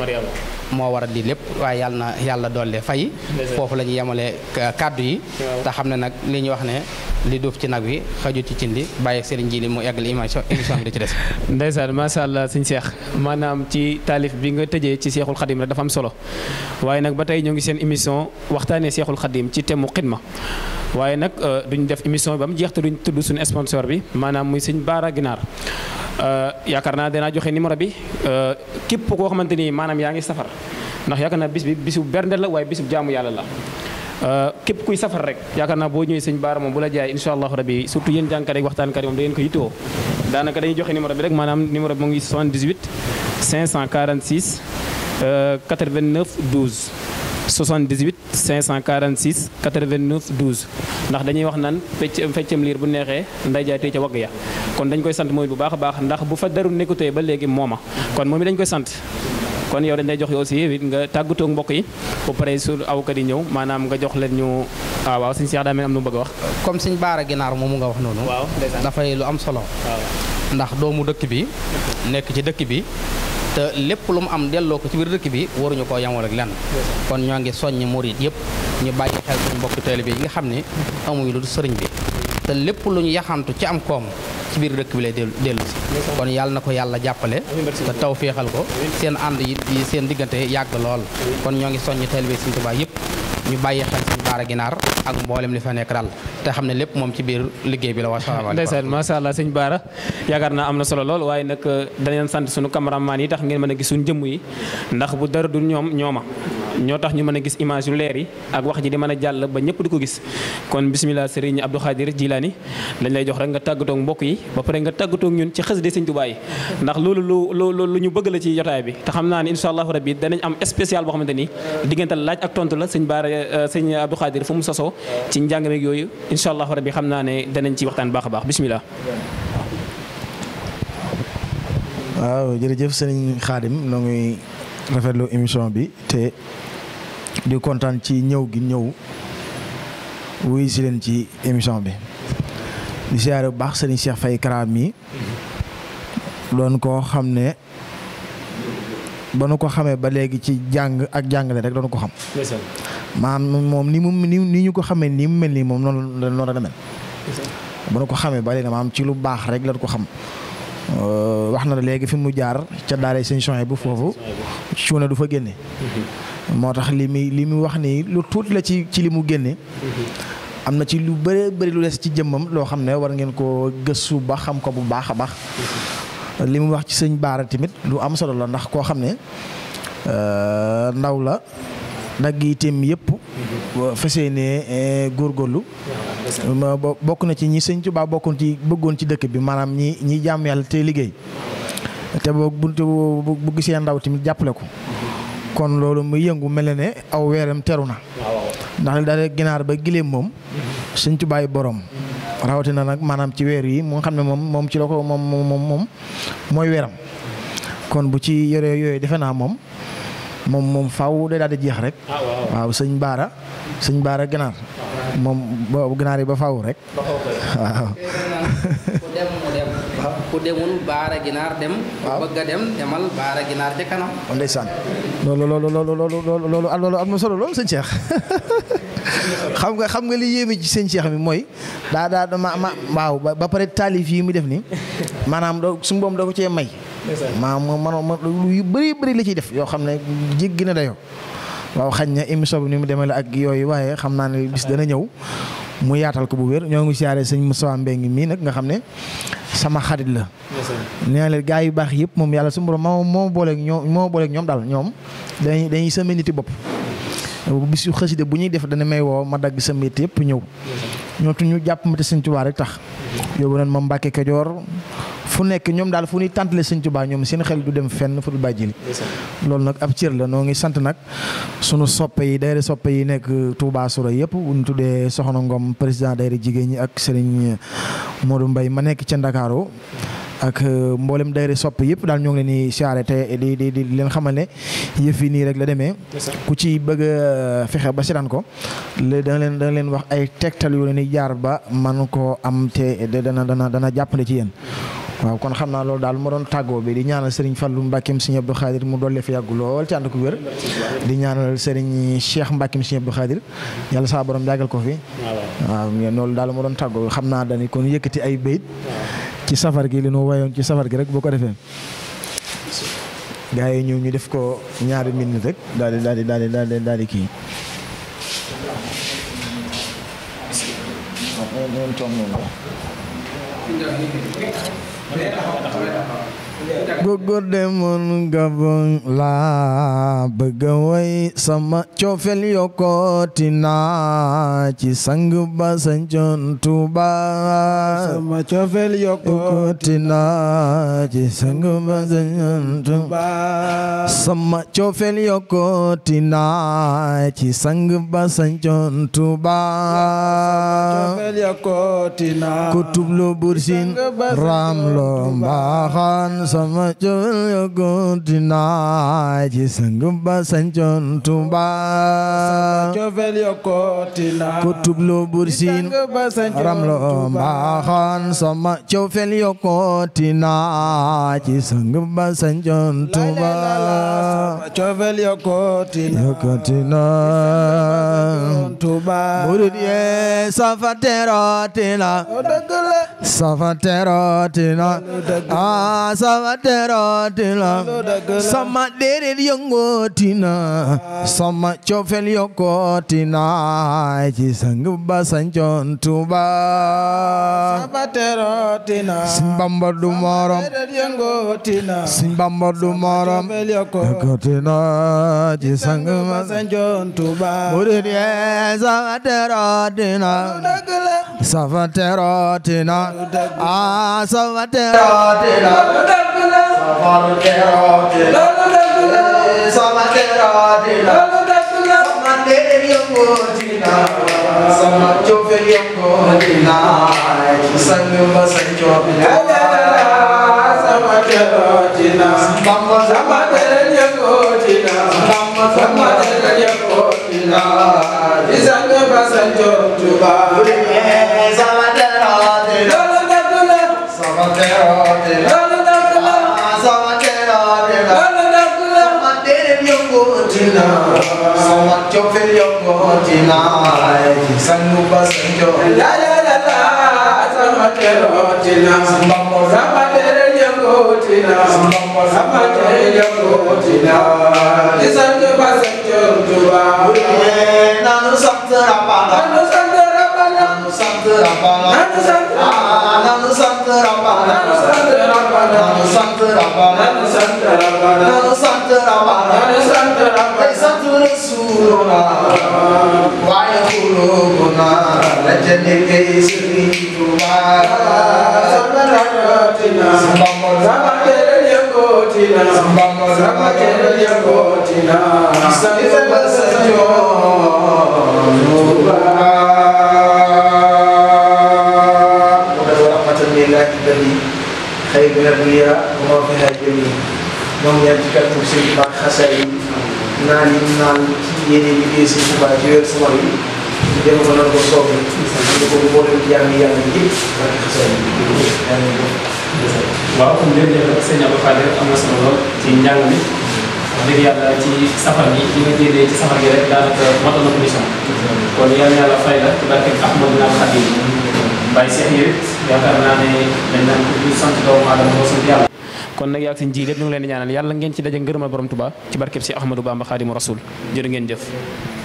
moo waral lii lépp waaye yàlla na yàlla doole fay foofu la ñu yemale kàddu yi te xam ne nag li ñu wax ne li duuf ci nag wi xaju ci cin li bàyyi sëriñ ji li mu eggal émission émission bi di ci des ndeysaan macha allah sëñ Cheikh maanaam ci taalif bi nga tëjee ci Seexul Xadim rek dafa am solo waaye nag ba tey ñoo ngi seen émission waxtaanee Seexul Xadim ci thème mu xidma waaye nag duñ def émission bi ba mu jeex te duñ tudd suñu sponsor bi maanaam muy sëñ Baara Ginaar yaakaar naa danaa joxe numéro bi képp koo xamante ni maanaam yaa ngi safar ndax yaakaar naa bis bi bisu bernde la waaye bisu jaamu yàlla la képp kuy safar rek yaakaar naa boo ñëwee sëñ Baara moom bu la jaay incha allahu rabi surtout yéen jàngkat ak waxtaankat yi moom da ngeen ko yittewoo daanaka dañuy joxe numéro bi rek maanaam numéro bi mu ngi 78 546 89 12 78 546 89 12 ndax dañuy wax naan fecc feccam liir bu neexee nday jaay tey ca wagg ya kon dañ koy sant mooy bu baax a baax ndax bu fa daru nekkutee ba léegi mooma kon moom it dañ koy sant kon yow dañ lay jox yow aussi it nga tàggatoo mbokk yi ba pare su awkat yi ñëw maanaam nga jox leen ñu waaw waaw suñu seex daa mel am lu mu bëgg a wax comme suñ baara ginaar moomu nga wax noonu waaw dafay lu am solo ndax doomu dëkk bi nekk ci dëkk bi te lépp lu mu am delloo ko ci biir dëkk bi waruñu koo yamal ak lenn kon ñoo ngi soññ murit yëpp ñu bàyyi xel suñu mbokki taalibe yi nga xam ne amuñu lu sëriñ bi te lépp lu ñu yaxantu ci am koom ci biir dëkk bi lay dellu dellu si kon yàlla na ko yàlla jàppale te taw féexal ko seen ànd yi yi seen diggante yàgg lool kon ñoo ngi soññ taalibe Sëriñ Tuubaa yëpp ñu bàyyi xel suñu baara ginaar ak mboolem li fa nekk daal te xam ne lépp moom ci biir liggéey bi la wa salaamaaleykum ndeysaan macha allah sëñ Baara yaakaar naa am na solo lool waaye nag danañ sant suñu cameraman yi tax ngeen mën a gis suñu jëmm yi ndax bu dara dul ñoom ñooma ñoo tax ñu mën a gis image yu leer yi ak wax ji di mën a jàll ba ñëpp di ko gis kon bisimilah Serigne Abdou Khadir Jilani dañ lay jox rek nga tàggatoo mbokk yi ba pare nga tàggatoo ñun ci xasida Sëñ Tuubaa yi ndax loolu lu lu lu ñu bëgg la ci jotaay bi te xam naa ne incha allahu rabbi danañ am spécial boo xamante ni diggante laaj ak tontu la sëñ Baara sëñ Abdou Khadir fu mu sosoo ci njàng meeg yooyu incha allahu rabbi xam naa ne danañ ci waxtaan baax a baax bisimilah. waaw jërëjëf sëriñ Xaadim noo ngi rafetlu émission bi te di kontaan ci ñëw gi ñëw wuy si leen ci émission bi di siyaare bu baax sëriñ Cheikh Faye Kara mi doon koo xam ne ba nu ko xamee ba léegi ci jàng ak jàngale rek doon ko xam maanaam moom ni mu ni ni ñu ko xamee nii mu mel nii moom noonu la noonu la demel ba nu ko xamee ba léegi maanaam ci lu baax rek lañ ko xam wax na la léegi fi mu jaar ca daara sëñ Sohaybu bu foofu cuune du fa génne moo tax li muy li mu wax nii lu tuuti la ci ci li mu génne am na ci lu bëree bëri lu des ci jëmmam loo xam ne war ngeen ko gëstu ba xam ko bu baax a baax li mu wax ci sëñ Baara tamit lu am solo la ndax koo xam ne ndaw la dagg itam yëpp fesee ne góorgóorlu bokk na ci ñi sëñ Tuubaa bokkoon ci bëggoon ci dëkk bi maanaam ñi ñi jàmm yàlla te liggéey te boo bu bu gisee ndaw tamit jàppale ko kon loolu muy yëngu mel na ne aw weeram teru na ndax li daal ginaar ba gileem moom sëñ Tuubaa yi borom rawatina nag maanaam ci weer yi mu nga xam ne moom moom ci la ko moom moom moom mooy weeram kon bu ci yore yooyu defe naa moom moom moom faaw day daal di jeex rek waaw sëñ Baara sëñ Baara ginaar moom boobu ginaar yi ba faaw rek waaw. ku dem mu dem ku demul baara ginaar dem. waaw bëgg a dem demal baara ginaar ca kanam. ndeysaan loolu loolu loolu loolu loolu loolu am na solo loolu sëñ Cheikh xam nga xam nga li yéeme ci sëñ Cheikh mi mooy daa daa ma ma waaw ba pare taalif yi mu def nii maanaam doo su mboom da ko cee may. maanaam man lu bëri bëri la ciy def yoo xam ne jéggi na dayoo. waaw xañ na émission bi ni mu demee la ak yooyu waaye xam naa ne bis dana ñëw mu yaatal ko bu wér ñoo ngi siyaare sëñ Moussa Mbengue mii nag nga xam ne sama xarit la. nee na leen gaa yu baax yëpp moom yàlla su borom moo moo booleeg ñoom moo booleeg ñoom daal ñoom dañuy dañuy sama niti bopp. bis yu xaside bu ñuy def dana may woo ma dagg sa métier yëpp ñëw ñoo tu ñu jàpp ma te sëñ Tuubaa rek tax yóbbu nañ ma Mbàkke Kajoor fu nekk ñoom daal fu ñuy tàntale sëñ Tuubaa ñoom seen xel du dem fenn fu dul bàjjili loolu nag ab cër la noo ngi sant nag sunu soppe yi dayre soppe yi nekk Touba Soura yëpp bu ñu tuddee Soxna Ngom président dayre jigéen ñi ak Serigne Modou Mbaye ma nekk ca Ndakaaru ak mboolem dayre sopp yëpp daal ñoo ngi leen di siyaare te di di di leen xamal ne yëf yi nii rek la demee ku ci bëgg a fexe ba seetaan ko le dana leen dana leen wax ay tegtal yu leen di jaar ba man koo am te dana dana dana jàppale ci yéen waaw kon xam naa loolu daal ma doon tàggoo bi di ñaanal Serigne Fallou Mbackeem Serigne Abdou Khadir mu dolli fi yàgg lool ci ànd ko wér di ñaanal Serigne Cheikh Mbackeem Serigne Abdou Khadir yàlla saa borom yàggal ko fi waaw loolu daal ma doon tàggoo xam naa dañu kon yëkkati ay bayit ci safar gi li nu wayoon ci safar gi rek boo ko defee gaa yi ñëw ñu def ko ñaari minute rek daal di daal di daal di daal di daal di kii gogo demoon Gabon laa bëgg a way sama cofeel yokkooti naa ci sang ba sañcoon Tuuba sama cofeel yokkooti naa ci sang ba sañcoon Tuuba sama cofeel yokkooti naa ci sang ba sañcoon Tuuba cofeel yokkooti naa ku tublu bursin ram lo mbaaxaan sama cofeel yokkooti naa ci sang ba sañcoon Tuuba cofeel yokkooti naa ku tublu bursin ram lo mbaaxaan sama cofeel yokkooti naa ci sang ba sañcoon Tuuba cofeel yokkooti naa yokkooti naa Tuuba murid yee safa terooti na dëgg la safa terooti na ah safa terooti na sama deret yëngooti na sama cofeel yokkooti na ci sang ba sañcoon Tuuba safa terooti naa Sëñ Bamba du morom deret yëngooti naa Sëñ Bamba du morom cofeel yokkooti yokkooti na ci sang ba sañcoon Tuuba murid yee safa terooti na dëgg la safa terooti na ah safa terooti na dëgg la safa terooti na loolu dëgg la safa terooti na loolu dëgg la sama deret yëngooti na sama cofeel yëngooti na ci sang ba sañcoon sama terooti naa Bamba sama deret yëngooti naa Bamba sama deret yëngooti naa di sang ba sañcoon Tuuba sama terooti na loolu dëgg la sama terooti na loolu dëgg la sama terooti na loolu dëgg la sama deret yëngooti na sama cofeel yëngooti na ci sang ba sañcoon la la la la sama terooti naa sama deret yëngooti naa sama deret yëngooti naa di sang ba sañcoon Tuuba nanu sant Rabbana nanu sant Rabbana nanu sant Rabbana nanu sant ah nanu sant Rabbana nanu sant Rabbana nanu sant Rabbana nanu sant Rabbana nanu sant Rabbana nanu sant tey Rabbana sant Rasuluna waaye xulubuna la ca nekkee Sëriñ Tuuba sama terooti naa sama deret yëngooti naa sama deret yëngooti naa sang ba sañcoon ورحمة لله الذي خير من الدنيا وما فيها جميع ñoom ñaan ci kàttan sëñ Ba xasaay yi naan yi naan ci yéene liggéey sëñ Tuubaa ci weer sumar yi ñu dem ko nan ko soobee ñu ko mboolem jaam yi yàlla yëpp ak xasaay yi yaa ngi ko waaw comme jërëjëf rek sëñ Abdou Khadir am na solo lool ci njàng mi wax dëgg yàlla ci safar gi li nga génnee ci safar gi rek daanaka motal na commission kon yal na yàlla fay la ci barke Ahmadou Naam Khadim Baye Cheikh yi it yaakaar naa ne dañ naan ko du sant doomu aadama moo sant yàlla kon nag yaa ngi seen ji lépp ñu ngi leen di ñaanal yàlla ngeen ci daje ngërëmal borom Tuubaa ci barkeb si Ahmadou Bamba Khadimu Rasul jërë ngeen jëf